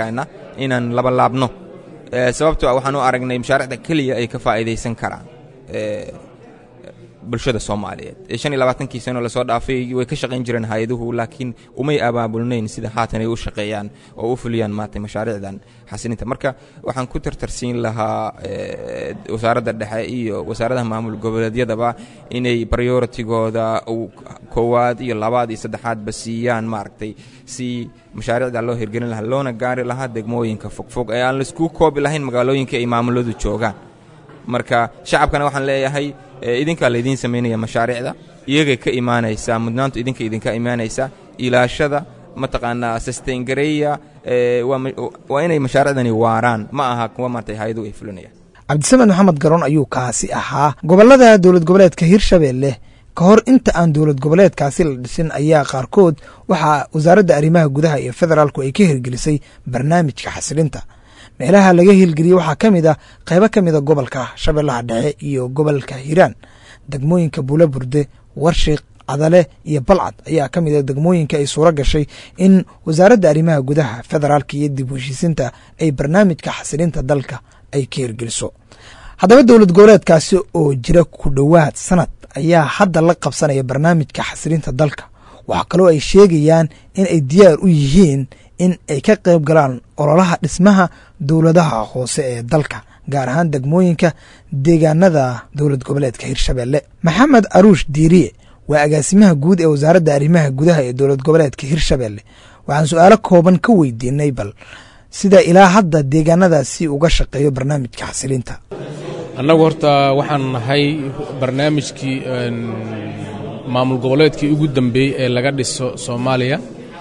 Speaker 7: inaan labalaabno sababto a waxaan u aragnay mashaariicda keliya ay ka faa'iidaysan karaan bulshada soomaaliyeed shan iyo labaatankii sano lasoo dhaafay way ka shaqayn jireen hay-aduhu laakiin umay abaabulnayn sida haatan ay u shaqeeyaan oo u fuliyaan maarata mashaariicdan xasilinta marka waxaan ku tartarsiin lahaa wasaaradda dhexe iyo wasaaradaha maamul goboleedyadaba inay prioritigooda koowaad iyo labaad iyo saddexaadba siiyaan maaragtay si mashaariicda loo hirgelin lahaa loona gaari lahaa degmooyinka fogfog ee aan laisku koobi lahayn magaalooyinka ay maamuladu joogaan marka shacabkana waxaan leeyahay idinkaa laydiin samaynaya mashaariicda iyagay ka imaanaysaa mudnaantu idinka idinka imaanaysaa ilaashada mataqaanaa sustaingareeya waa inay mashaariicdani waaraan ma aha kuwa maartay hay-adu ay fulinayaan
Speaker 2: cabdisamed maxamed garoon ayuu kaasi ahaa gobolada dowlad goboleedka hirshabeelle ka hor inta aan dowlad goboleedkaasi la dhisin ayaa qaarkood waxaa wasaaradda arrimaha gudaha iyo federaalku ay ka hirgelisay barnaamijka xasilinta meelaha laga hirgeliyey waxaa ka mid a qaybo ka mida gobolka shabeellaha dhexe iyo gobolka hiiraan degmooyinka buula burde warshiq cadale iyo balcad ayaa ka mid a degmooyinka ay suuro gashay in wasaaradda arrimaha gudaha federaalka iyo dib u heshiisinta ay barnaamijka xasilinta dalka ay ka hirgeliso haddaba dowlad goboleedkaasi oo jira ku dhowaad sanad ayaa hadda la qabsanaya barnaamijka xasilinta dalka waxaa kaloo ay sheegayaan in ay diyaar u yihiin in ay ka qayb galaan ololaha dhismaha dowladaha hoose ee dalka gaar ahaan degmooyinka deegaanada dowlad goboleedka hirshabeelle maxamed aruush diiriye waa agaasimaha guud ee wasaaradda arrimaha gudaha ee dowlad goboleedka hirshabeelle waxaan su-aalo kooban ka weydiinay bal sida ilaa hadda deegaanadaasi uga shaqeeyo barnaamijka xasilinta
Speaker 8: annagu horta waxaan nahay barnaamijkii maamul goboleedkii ugu dambeeyey ee laga dhiso soomaaliya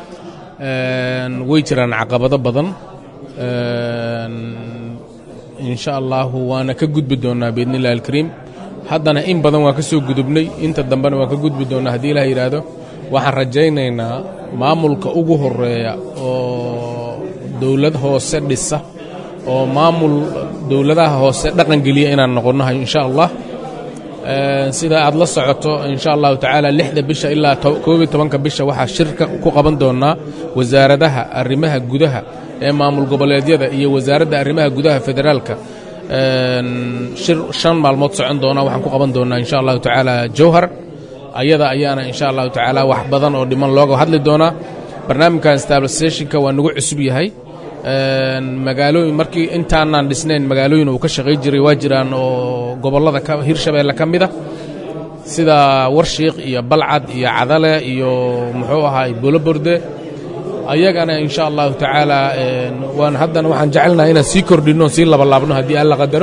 Speaker 8: way jiraan caqabado badan insha allahu waana ka gudbi doonnaa biidni illahi alkariim haddana in badan waan ka soo gudubnay inta dambena waan ka gudbi doonnaa haddii ilah yidhaahdo waxaan rajaynaynaa maamulka ugu horeeya oo dowlad hoose dhisa oo maamul dowladaha hoose dhaqangeliya inaan noqonnahay insha allah sida aad la socoto insha allahu tacaala lixda bisha ilaa koob iyo tobanka bisha waxaa shirka ku qaban doonnaa wasaaradaha arrimaha gudaha ee maamul goboleedyada iyo wasaaradda arrimaha gudaha federaalka shir shan maalmood socon doona waxaan ku qaban doonnaa insha allahu tacaala jowhar ayada ayaana insha allahu tacaala wax badan oo dhiman looga hadli doonaa barnaamijkan stabilisationka waa nagu cusub yahay magaalooyin markii intaanaan dhisnayn magaalooyin uu ka shaqay jiray waa jiraan oo gobollada hirshabeelle ka mid a sida warshiiq iyo balcad iyo cadale iyo muxuu ahaay boloborde ayagana insha allahu tacaala waan haddana waxaan jecelnahay inaan sii kordhinno sii labalaabno haddii alla qadaro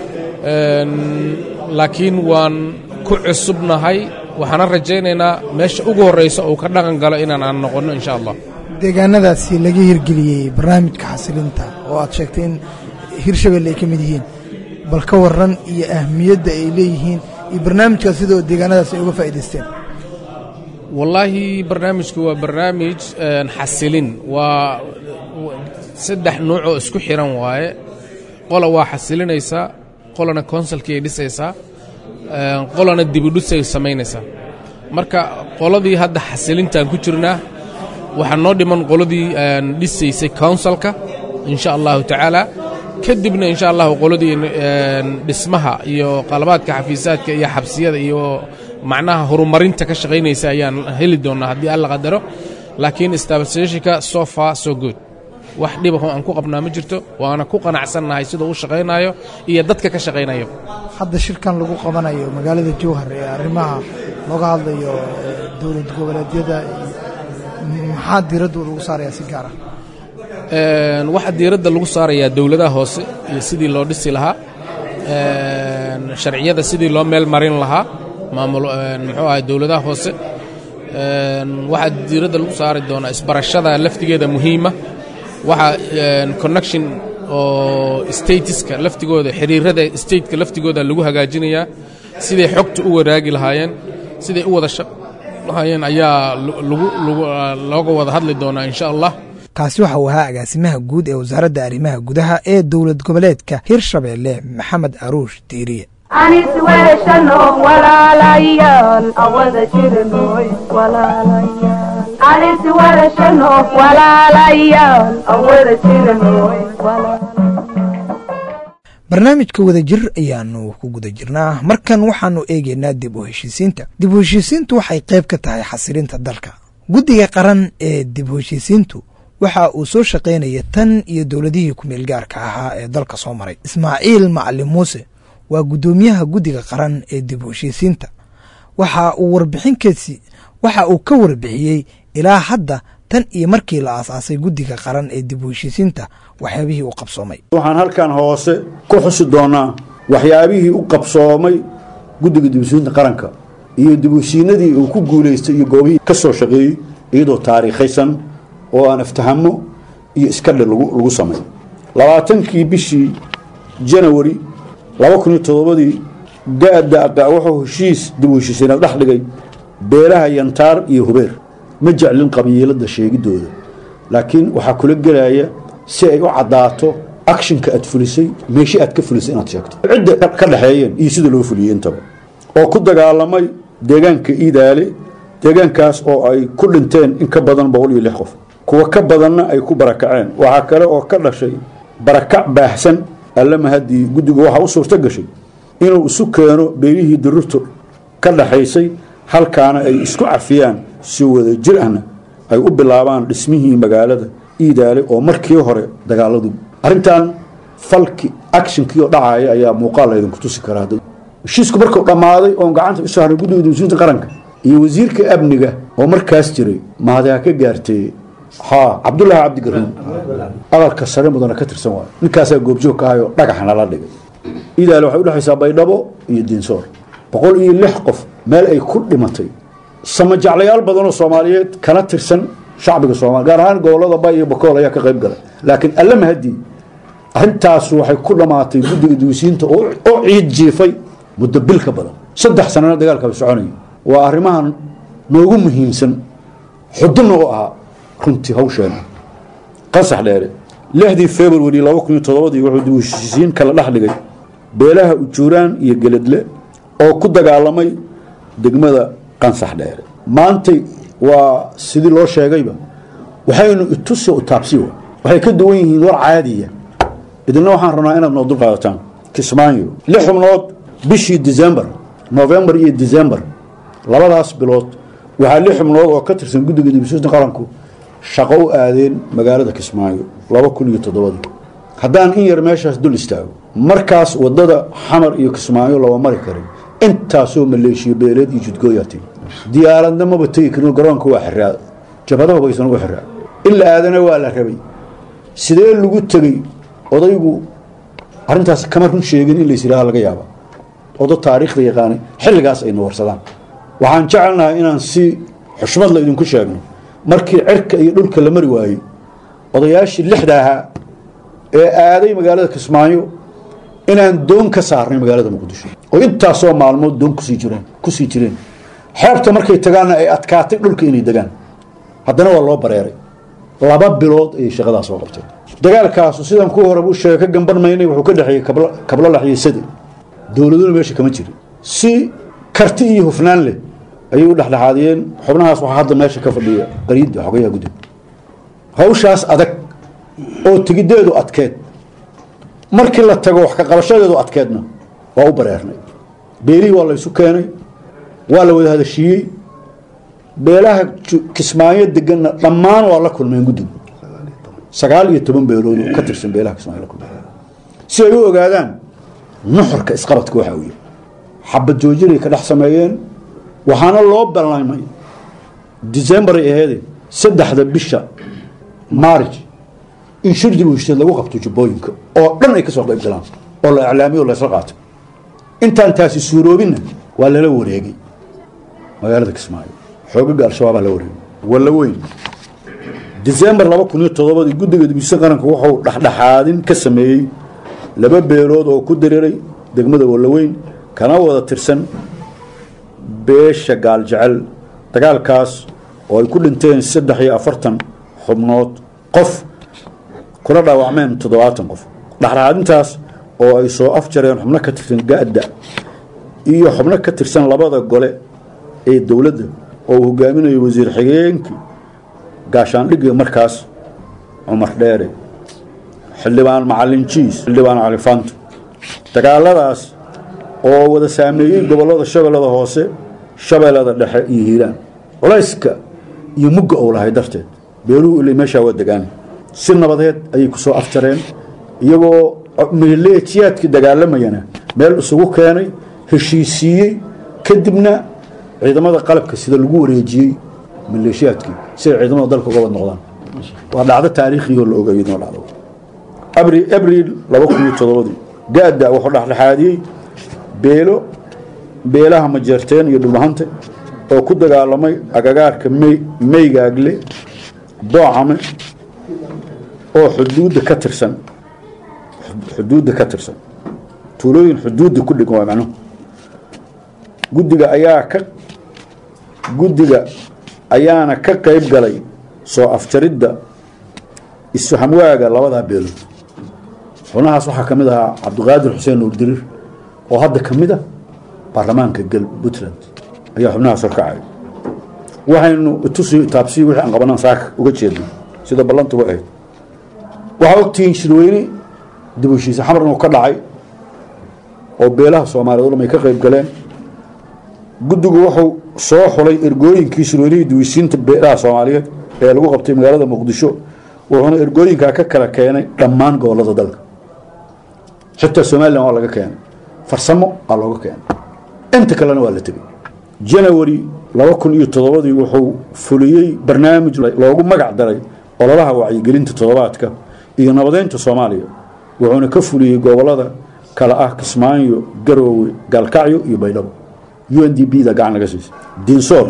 Speaker 8: laakiin waan ku cusubnahay waxaana rajaynaynaa meesha ugu horraysa uu ka dhaqan galo inaan aan noqonno insha allah
Speaker 2: deegaanadaasi laga hirgeliyey barnaamijka xasilinta oo aad sheegtay in hirshabelle ay ka mid yihiin bal ka waran iyo ahmiyadda ay leeyihiin iyo barnaamijkaas sidoo deegaanadaasi ay uga faa'idaysteen
Speaker 8: wallaahi barnaamijku waa barnaamij xasilin waa saddex nuuc oo isku xiran waaye qola waa xasilinaysaa qolana konsalkii ay dhisaysaa qolana dibudhusay samaynaysaa marka qoladii hadda xasilintaan ku jirnaa waxaa noo dhiman qoladii dhisaysay counsilka insha allahu tacaala kadibna insha allahu qoladii dhismaha iyo qalabaadka xafiisaadka iyo xabsiyada iyo macnaha horumarinta ka shaqaynaysa ayaan heli doonnaa haddii alla qadaro laakiin stabilisationka so far so good wax dhibaho aan ku qabnaa ma jirto waana ku qanacsannahay siduu u shaqaynayo iyo dadka ka shaqaynayo
Speaker 2: hadda shirkan lagu qabanayo magaalada jowhar ee arrimaha looga hadlayo dowlad goboleedyada maxaa diiradda lagu saarayaa si gaar ah
Speaker 8: waxaa diiradda lagu saarayaa dowladaha hoose iyo sidii loo dhisi lahaa sharciyada sidii loo meel marin lahaa maamul muxuu ahay dowladaha hoose waxaa diiradda lagu saari doonaa isbarashada laftigeeda muhiima waxaa connection oo statiska laftigooda xiriirada stateka laftigooda lagu hagaajinayaa siday xogta u waraagi lahaayeen siday u wada lahaayeen ayaa looga wada hadli doonaa insha allah
Speaker 2: kaasi waxa uu ahaa agaasimaha guud ee wasaaradda arrimaha gudaha ee dowlad goboleedka hirshabeelle maxamed aruush diiriye
Speaker 1: anis weeshano walaalayaal awada jirnoy walaalayaal aan is warashano walaalayaal aan wada jirano
Speaker 2: barnaamijka wadajir ayaanu ku guda jirnaa markan waxaanu eegeynaa dib u heshiisiinta dib u heshiisiintu waxay qayb ka tahay xasilinta dalka guddiga qaran ee dib u heshiisiintu waxa uu soo shaqaynaya tan iyo dowladihii ku-meel gaarka ahaa ee dalka soo maray ismaaciil macalin muuse waa guddoomiyaha guddiga qaran ee dib u heshiisiinta waxa uu warbixinkeesi waxa uu ka warbixiyey ilaa hadda tan iyo markii la aasaasay guddiga qaran ee dib u heshiisiinta waxyaabihii u qabsoomay
Speaker 4: waxaan halkan hoose ku xusi doonaa waxyaabihii u qabsoomay guddiga dibushiinta qaranka iyo dibushiinadii uu ku guulaystay iyo goobihii ka soo shaqeeyey iyadoo taariikhaysan oo aan aftahamo iyo iskadhe lagu samay labaatankii bishii janawari laba kun iyo toddobadii ga-da wuxuu heshiis dib u heshiisiinad dhex dhigay beelaha yantaar iyo hubeer ma jeclin qabiilada sheegidooda laakiin waxaa kula gelaya si ay u caddaato akshinka aad fulisay meeshi aad ka fulisay inaad sheegto cidda ka dhexeeyeen iyo sida loo fuliyey intaba oo ku dagaalamay deegaanka iidaale deegaankaas oo ay ku dhinteen in ka badan boqol iyo lix qof kuwa ka badanna ay ku barakaceen waxaa kale oo ka dhashay barakac baahsan allama haddii guddigu waxaa u suurto gashay inuu isu keeno beelihii dururtu ka dhaxaysay halkaana ay isku cafiyaan si wada jir ahna ay u bilaabaan dhismihii magaalada iidaale oo markii hore dagaaladu arrintan falki actionkii oo dhacaaya ayaa muuqaal laydinku tusi karaa heshiisku markuu dhammaaday oon gacanta usoo harnay guddiga dibsuinta qaranka iyo wasiirka amniga oo markaas jiray mahadiha ka gaartay ha cabdullaahi cabdigaruun aqalka sare mudana ka tirsan waayo ninkaasaa goobjoog ka ahayoo dhagaxna la dhigay iidaale waxay udhexaysaa baydhabo iyo diinsoor boqol iyo lix qof meel ay ku dhimatay samajaclayaal badanoo soomaaliyeed kana tirsan shacbiga soomaliya gaar ahaan gobolada bay iyo bakool ayaa ka qayb galay laakiin alla mahadii arrintaas waxay ku dhammaatay guddiga duwisiinta oo ciid jiifay muddo bil ka badan saddex sanana dagaalkaba soconaya waa arrimahan noogu muhiimsan xudunna u ahaa runtii hawsheena qasax dheere lixdii february laba kun iyo toddobadii wuxuu duwisiin kala dhex dhigay beelaha ujuuraan iyo geledle oo ku dagaalamay degmada qansax dheere maantay waa sidii loo sheegayba waxaynu itusi utaabsiwa waxay ka duwan yihiin war caadiya idinna waxaan rabnaa inaad noo dulqaadataan kismaayo lix xubnood bishii december november iyo december labadaas bilood waxaa lix xubnood oo ka tirsan guddiga dibisuusta qaranku shaqo u aadeen magaalada kismaayo laba kun iyo toddobadii haddaan in yar meeshaas dul istaago markaas wadada xamar iyo kismaayo lama mari karin intaasoo maleeshiyo beeleed iyo judgooyaa timi diyaaradna maba tegi karin garoonka waa xiraa jabhadaha baysan ugu xiraa in la aadana waa la rabay sidee lagu tegey odaygu arrintaas kama run sheegin in lays yidhaha laga yaaba odo taariikhda yaqaanay xilligaas ayna warsadaan waxaan jecelnahay inaan si xushmad la idinku sheegno markii cirka iyo dhulka la mari waayey odayaashii lixda ahaa ee aaday magaalada kismaayo inaan doon ka saarnay magaalada muqdisho oo intaasoo maalmood doon kusii jireen kusii jireen xeebta markay tagaanna ay adkaatay dhulka inay degaan haddana waa loo bareeray laba bilood ayay shaqadaas soo qabteen dagaalkaasu sidan ku horeba u sheega ka gamban maynay wuxuu ka dhexeeyey kablolax iyo sade dowladuna meesha kama jirin si karti iyo hufnaan leh ayay u dhexdhexaadiyeen xubnahaas waxaa hadda meesha ka fadhiya qariida xogayaha guddiga hawshaas adag oo tegideedu adkeed markii la tago wax ka qabashadeedu adkeedna waa u bareernay beelihii waa la ysu keenay waa la wada hadashiiyey beelaha kismaayo deganna dhammaan waa la kulmeen guddigu sagaal iyo toban beelood oo ka tirsan beelaha kismaayo la kulmeen si ay u ogaadaan nuxurka isqabadka waxa uu yahay xabad joojinay ka dhex sameeyeen waxaana loo ballamay december ay aheede saddexda bisha maarij in shir dib u heshiid lagu qabto jubbooyinka oo dhan ay ka soo qayb galaan oo la iclaamiyo o laysla qaato intaan taasi suuroobinna waa lala wareegay magaalada kismaayo xoogaga al-shabaabaa la wareegay walla weyn december laba kun iyo toddobadii guddiga dibisa qaranka wuxuu dhexdhexaadin ka sameeyey laba beelood oo ku diriray degmada wallaweyn kana wada tirsan beesha gaaljecel dagaalkaas oo ay ku dhinteen saddex iyo afartan xubnood qof kula dhaawacmeen toddobaatan qof dhexdhexaadintaas oo ay soo afjareen xubno ka tirsan ga-da iyo xubno ka tirsan labada gole ee dowladda oo uu hogaaminayo wasiir xigeenkii gaashaandhigii markaas cumar dheere xildhibaan macalin jiis xildhibaan califanto dagaaladaas oo wada saameeyey gobollada shabeellada hoose shabeellada dhexe iyo hiiraan culayska iyo mugga ou lahay darteed beeluhu ilay meeshaa waa degaan si nabadeed ayay ku soo afjareen iyagoo maleejiyaadkii dagaalamayana meel isugu keenay heshiisiiyey kadibna ciidamada qalabka sida lagu wareejiyey maleeshiyaadkii si ay ciidamada dalka uga wad noqdaan waa dhacdo taariikhioo la ogeeyo inoo dhacdo abriil laba kun iyo todobadii gaada wuxuu dhexdhexaadiyey beelo beelaha majeerteen iyo dhulmahante oo ku dagaalamay agagaarka meygaagle boocame oo xuduudda ka tirsan xuduudda ka tirsan tuulooyin xuduudda ku dhigan waa macnuhu guddiga ayaa ka guddiga ayaana ka qayb galay soo afjaridda isfahamwaaga labadaa beelood xubnahaas waxaa ka mid ahaa cabdiqaadir xuseen nuur diriir oo hadda ka mid a baarlamaanka gal puntland ayaa xubnahaas horkacay waxaynu itusi taabsiyi wixii aan qabanaan saaka uga jeedno sida ballantuba ahayd waxaa ogtihiin shirweyne dib u heshiise xamar inuu ka dhacay oo beelaha soomaaliyeed o dhan ay ka qayb galeen guddigu wuxuu soo xulay ergooyinkii shirweynihii duwisiinta beelaha soomaaliyeed ee lagu qabtay magaalada muqdisho wuxuuna ergooyinkaa ka kala keenay dhammaan gobollada dalka xitaa somalilan waa laga keenay farsamo aa looga keenay inta kalena waa la tegey janawari laba kun iyo toddobadii wuxuu fuliyey barnaamij loogu magac daray ololaha wacyigelinta toddobaadka iyo nabadeynta soomaaliya wuxuuna ka fuliyey gobollada kale ah kismaayo garoowe gaalkacyo iyo baydhabo u n d b da gacan laga siisay dinsoor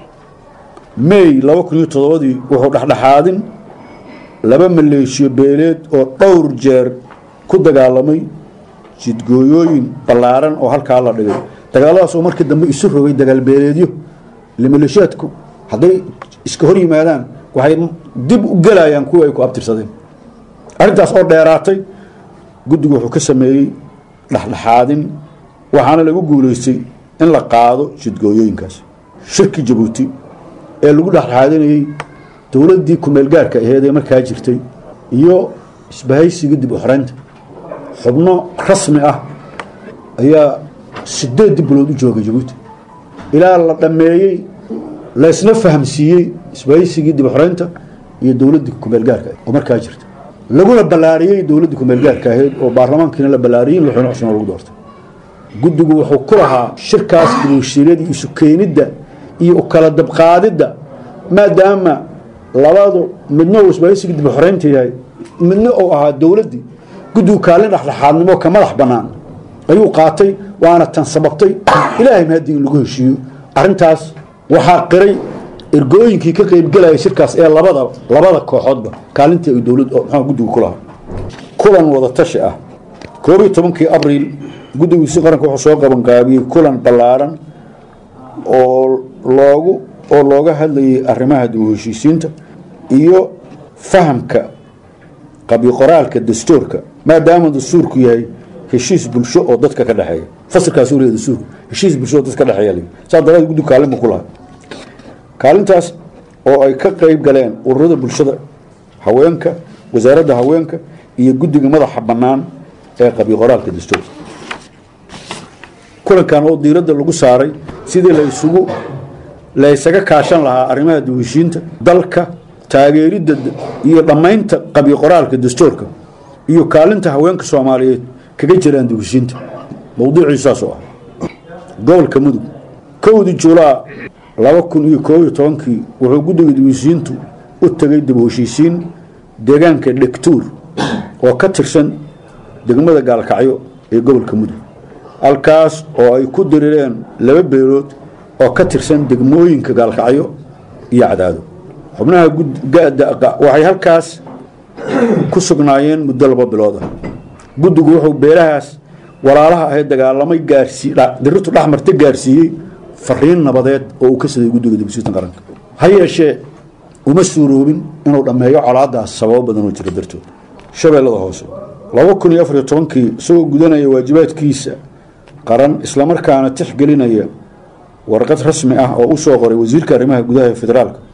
Speaker 4: may laba kun iyo toddobadii wuxuu dhexdhexaadin laba maleeshiyo beeleed oo dhowr jeer ku dagaalamay jidgooyooyin ballaaran oo halkaa la dhigay dagaaladaas oo markii dambe isu rogay dagaalbeeleedyo ile maleeshiyaadku hadday iska hor yimaadaan waxay dib u gelayaan kuwa ay ku abtirsadeen arrintaas oo dheeraatay guddigu wuxuu ka sameeyey dhexdhexaadin waxaana lagu guulaystay in la qaado jidgooyooyinkaas shirki jabuuti ee lagu dhexdhexaadinayey dowladdii kumeelgaarka aheed ee markaa jirtay iyo isbahaysiga dib u xoreynta xubno rasmi ah ayaa sideed bilood u joogay jabuuti ilaa la dhammeeyey laysna fahamsiiyey isbahaysigii dib u xoreynta iyo dowladdii kumeelgaarka oo markaa jirta laguna ballaariyey dowladdii kumeelgaarka ahayd oo baarlamaankiina la ballaariyey madaxweyne cusman lagu doortay guddigu wuxuu ku lahaa shirkaas dibushiiryada isu keenidda iyo u kala dabqaadidda maadaama labadu midna uu isbahaysigii dib u xoreynta yahay midna uu ahaa dowladdii guddigu kaalin dhexdhexaadnimo ka madax bannaan ayuu qaatay waana tan sababtay ilaahay mahadii in lagu heshiiyo arrintaas waxaa qiray ergooyinkii ka qaybgelaya shirkaas ee labada labada kooxoodba kaalintii ay dowlad muxuu guddigu ku lahaa kulan wada tashi ah koob iyo tobankii abriil guddigiisi qaranka wuxuu soo qabanqaabiyey kulan ballaaran oo loogu oo looga hadlayay arrimaha dib u heshiisiinta iyo fahamka qabiqoraalka dastuurka maadaama dastuurku yahay heshiis bulsho oo dadka ka dhexeeya fasilkaas uu leeyahay dastuurku heshiis bulsho oo dadka ka dhexeeya leeyahay saa daraadeed guddigu kaalin buu ku lahaa kaalintaas oo ay ka qayb galeen ururada bulshada haweenka wasaaradda haweenka iyo guddiga madaxa bannaan ee qabiqoraalka dastuurka kulankan oo diiradda lagu saaray sidii la isugu la ysaga kaashan lahaa arrimaha dib-u-heshiinta dalka taageeridda iyo dhammaynta qabiqoraalka dastuurka iyo kaalinta haweenka soomaaliyeed kaga jiraan dib-u-heshiinta mowduuciisu saas oo ah gobolka mudug kowdii juulaa laba kun iyo koob iyo tobankii wuxuu guddiga dib-u-heshiintu u tegay dib-u-heshiisiin deegaanka dhegtuur oo ka tirsan degmada gaalkacyo ee gobolka mudug halkaas oo ay ku dirireen laba beelood oo ka tirsan degmooyinka gaalkacyo iyo cadaado xubnaha waxay halkaas ku sugnaayeen muddo laba bilood ah guddigu wuxuu beelahaas walaalaha ahayd dagaalamay dirirtu dhexmarta gaarsiiyey fariin nabadeed oo uu ka siday guddiga dibsiitan qaranka ha yeeshee uma suuroobin inuu dhammeeyo colaadaas sababo badan oo jira dartood shabeellada hoose laba kun iyo afariyo tobankii isagoo gudanaya waajibaadkiisa qaran islamarkaana tixgelinaya warqad rasmi ah oo u soo qoray wasiirka arrimaha gudaha ee federaalka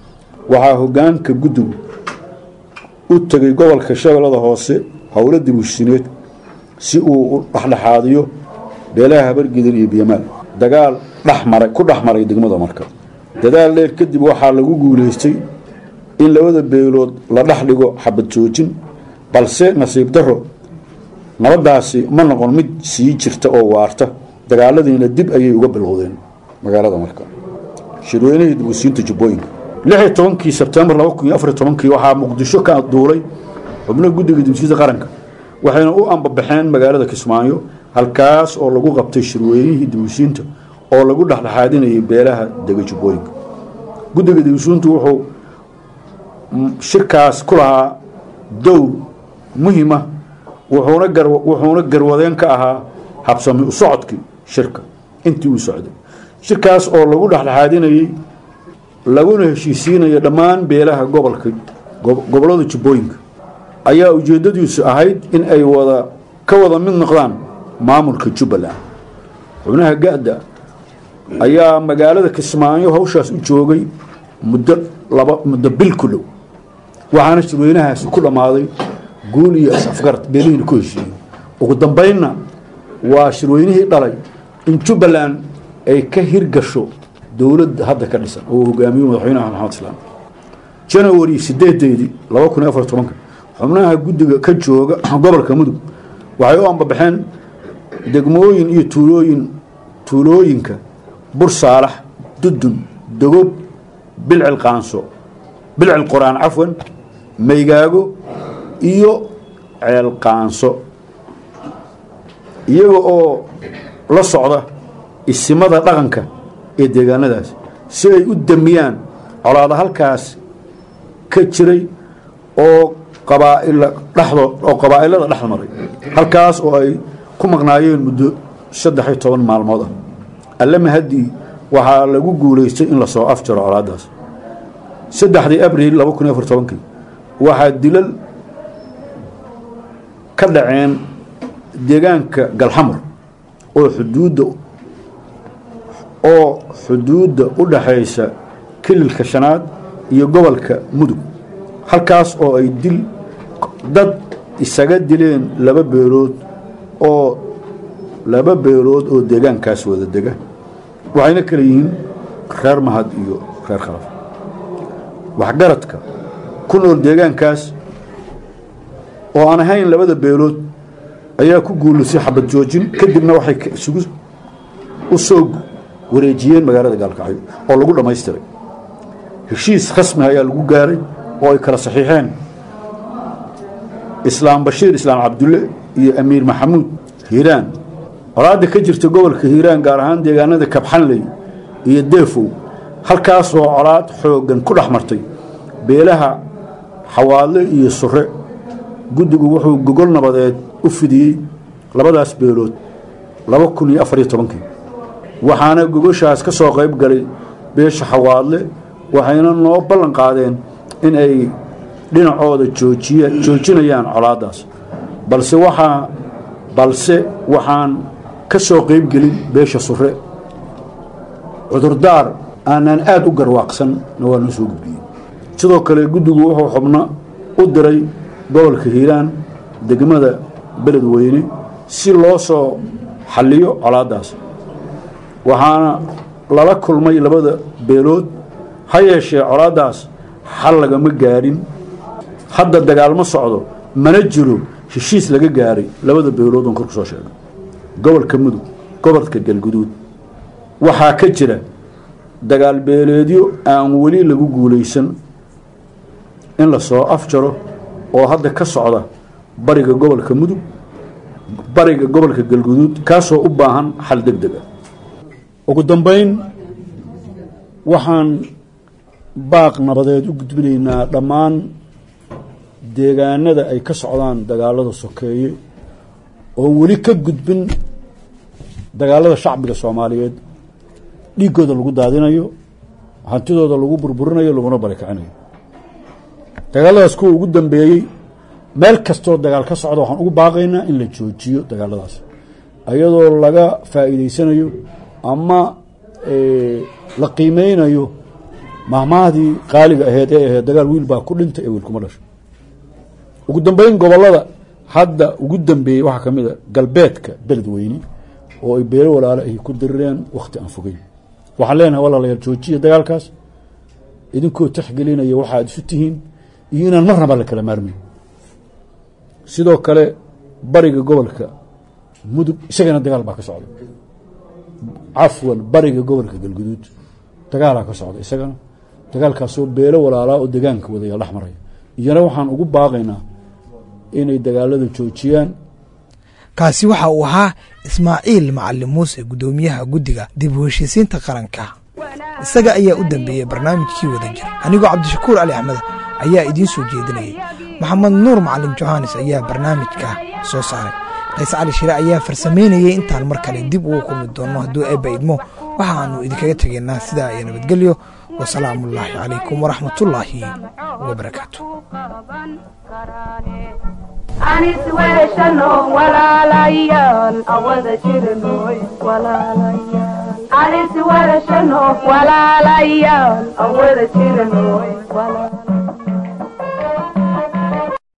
Speaker 4: waxaa hoggaanka guddigu u tegay gobolka shabeellada hoose howlo dibushineed si uu u dhexdhexaadiyo beelaha habargidan iyo biyamaal dagaal dhexmaray ku dhex maray degmada marka dadaal dheer kadib waxaa lagu guulaystay in labada beelood la dhex dhigo xabad joojin balse nasiib daro nabadaasi ma noqon mid sii jirta oo waarta dagaaladiina dib ayay uga bilowdeen magaalada marka shirweynihii dibusiinta jubbooyinka lixi tobankii sebtembar laba kun iyo afar tobankii waxaa muqdisho ka duulay xubno guddiga dibsiinta qaranka waxayna u ambabaxeen magaalada kismaayo halkaas oo lagu qabtay shirweynihii dibusiinta oo lagu dhexdhexaadinayay beelaha dega jubbooyinka guddiga dibisiintu wuxuu shirkaas ku lahaa dowr muhiima wuxuuna gar wuxuuna garwadeen ka ahaa habsami u socodkii shirka intii uu socday shirkaas oo lagu dhexdhexaadinayey laguna heshiisiinaya dhammaan beelaha gobolka gobollada jubbooyinka ayaa ujeeddadiisu ahayd in ay wada ka wada mid noqdaan maamulka jubbaland xubnaha ga-da ayaa magaalada kismaayo hawshaas u joogay muddo laba muddo bil ku dhow waxaana shirweynahaasi ku dhammaaday guul iyo is-afgarad beelihiina ku heshiiyey ugu dambaynna waa shirweynihii dhalay in jubbaland ay ka hirgasho dowladda hadda ka dhisan oo hogaamiyo madaxweynaha maxamed islaam janawari sideedeedii laba kun iyo afar tobanka xubnaha guddiga ka jooga gobolka mudug waxay u ambabaxeen degmooyin iyo tuulooyin tuulooyinka bur saalax dudun dogob bilcil qaanso bilcil qur-aan cafwan maygaago iyo ceel qaanso iyaga oo la socda isimada dhaqanka ee deegaanadaas si ay u damiyaan colaada halkaas ka jiray oo qabaaila dhexdood oo qabaa'ilada dhex maray halkaas oo ay ku maqnaayeen muddo saddex iyo toban maalmood ah alle mahadii waxaa lagu guulaystay in lasoo afjaro colaadaas saddexdii abril laba kun iyo afar tobankii waxaa dilal ka dhaceen deegaanka galxamar oo xuduudda oo xuduudda u dhaxaysa kililka shanaad iyo gobolka mudug halkaas oo ay dil dad isaga dileen laba beelood oo laba beelood oo deegaankaas wada dega waxayna kala yihiin reer mahad iyo reer khalaf waxgaradka ku nool deegaankaas oo aan ahayn labada beelood ayaa ku guulisay xabad joojin kadibna waxay isugu u soo wareejiyeen magaalada gaalkacyo oo lagu dhammaystiray heshiis khasmi ayaa lagu gaaray oo ay kala saxiixeen islaam bashiir islaam cabdulle iyo amiir maxamuud hiiraan colaadda ka jirta gobolka hiiraan gaar ahaan deegaanada kabxanley iyo deefow halkaasoo colaad xooggan ku dhex martay beelaha xawaadle iyo sure guddigu wuxuu gogol nabadeed u fidiyey labadaas beelood laba kun iyo afariyo tobankii waxaana gogoshaas ka soo qayb galay beesha xawaadle waxayna noo ballan qaadeen in ay dhinacooda joojiya joojinayaan colaaddaas balse waxaa balse waxaan ka soo qayb gelin beesha sure cudurdaar aanaan aada u garwaaqsanna waa noo soo gudbiyey sidoo kale guddigu wuxuu xubno u diray gobolka hiiraan degmada beledweyne si loo soo xalliyo colaaddaas waxaana lala kulmay labada beelood ha yeeshee colaaddaas xal lagama gaadhin hadda dagaalmo socdo mana jiro heshiis laga gaaray labada beelood oon kor ku soo sheegay gobolka mudug gobolka galguduud waxaa ka jira dagaal beeleedyo aan weli lagu guulaysan in la soo afjaro oo hadda ka socda bariga gobolka mudug bariga gobolka galguduud kaasoo u baahan xal deg deg ah ugu dambayn waxaan baaq nabadeed u gudbinaynaa dhammaan deegaanada ay ka socdaan dagaalada sokeeye oo weli ka gudbin dagaalada shacbiga soomaaliyeed dhiiggooda lagu daadinayo hantidooda lagu burburinayo laguna barakicinayo dagaaladaas kuwa ugu dambeeyey meel kastoo dagaal ka socda waxaan ugu baaqaynaa in la joojiyo dagaaladaas iyadoo laga faa'iidaysanayo ama la qiimeynayo mahmahdii qaaliga aheyd ee ahayd dagaal wiil baa ku dhintay ee wiil kuma dhasho ugu dambeyn gobolada hadda ugu dambeeyey waxaa ka mid a galbeedka beledweyne oo ay beelo walaalo ay ku dirireen wakhti aan fogeyn waxaan leenahay walaalayaal joojiya dagaalkaas idinkoo taxgelinaya waxaad isu tihiin iyo inaan marnaba la kala maarmayn sidoo kale bariga gobolka mudug isagana dagaal baa ka socda cafwan bariga gobolka galguduud dagaalaa ka socda isagana dagaalkaasoo beelo walaalaa oo degaanka wadaya dhex maraya iyana waxaan ugu baaqaynaa inay dagaalada joojiyaan
Speaker 2: kaasi waxa uu ahaa ismaaciil macalin muuse guddoomiyaha guddiga dib u heshiisiinta qaranka isaga ayaa u dambeeyey barnaamijkii wada jir anigoo cabdishakuur cali axmed ayaa idiin soo jeedinayay maxamed nuur macalin johannes ayaa barnaamijka soo saaray qays cali shire ayaa farsamaynayay intaan mar kale dib ugu kulmi doonno hadduu eebba idmo waxaannu idinkaga tegaynaa sidaa iyo nabadgelyo wasalaamu ullaahi calaykum waraxmatullaahi wabarakaatu
Speaker 1: anis weeshano walaalayaal awada jirnoy walaalayaal anis weeshano walaalayaal awada jirnoy walaalayaal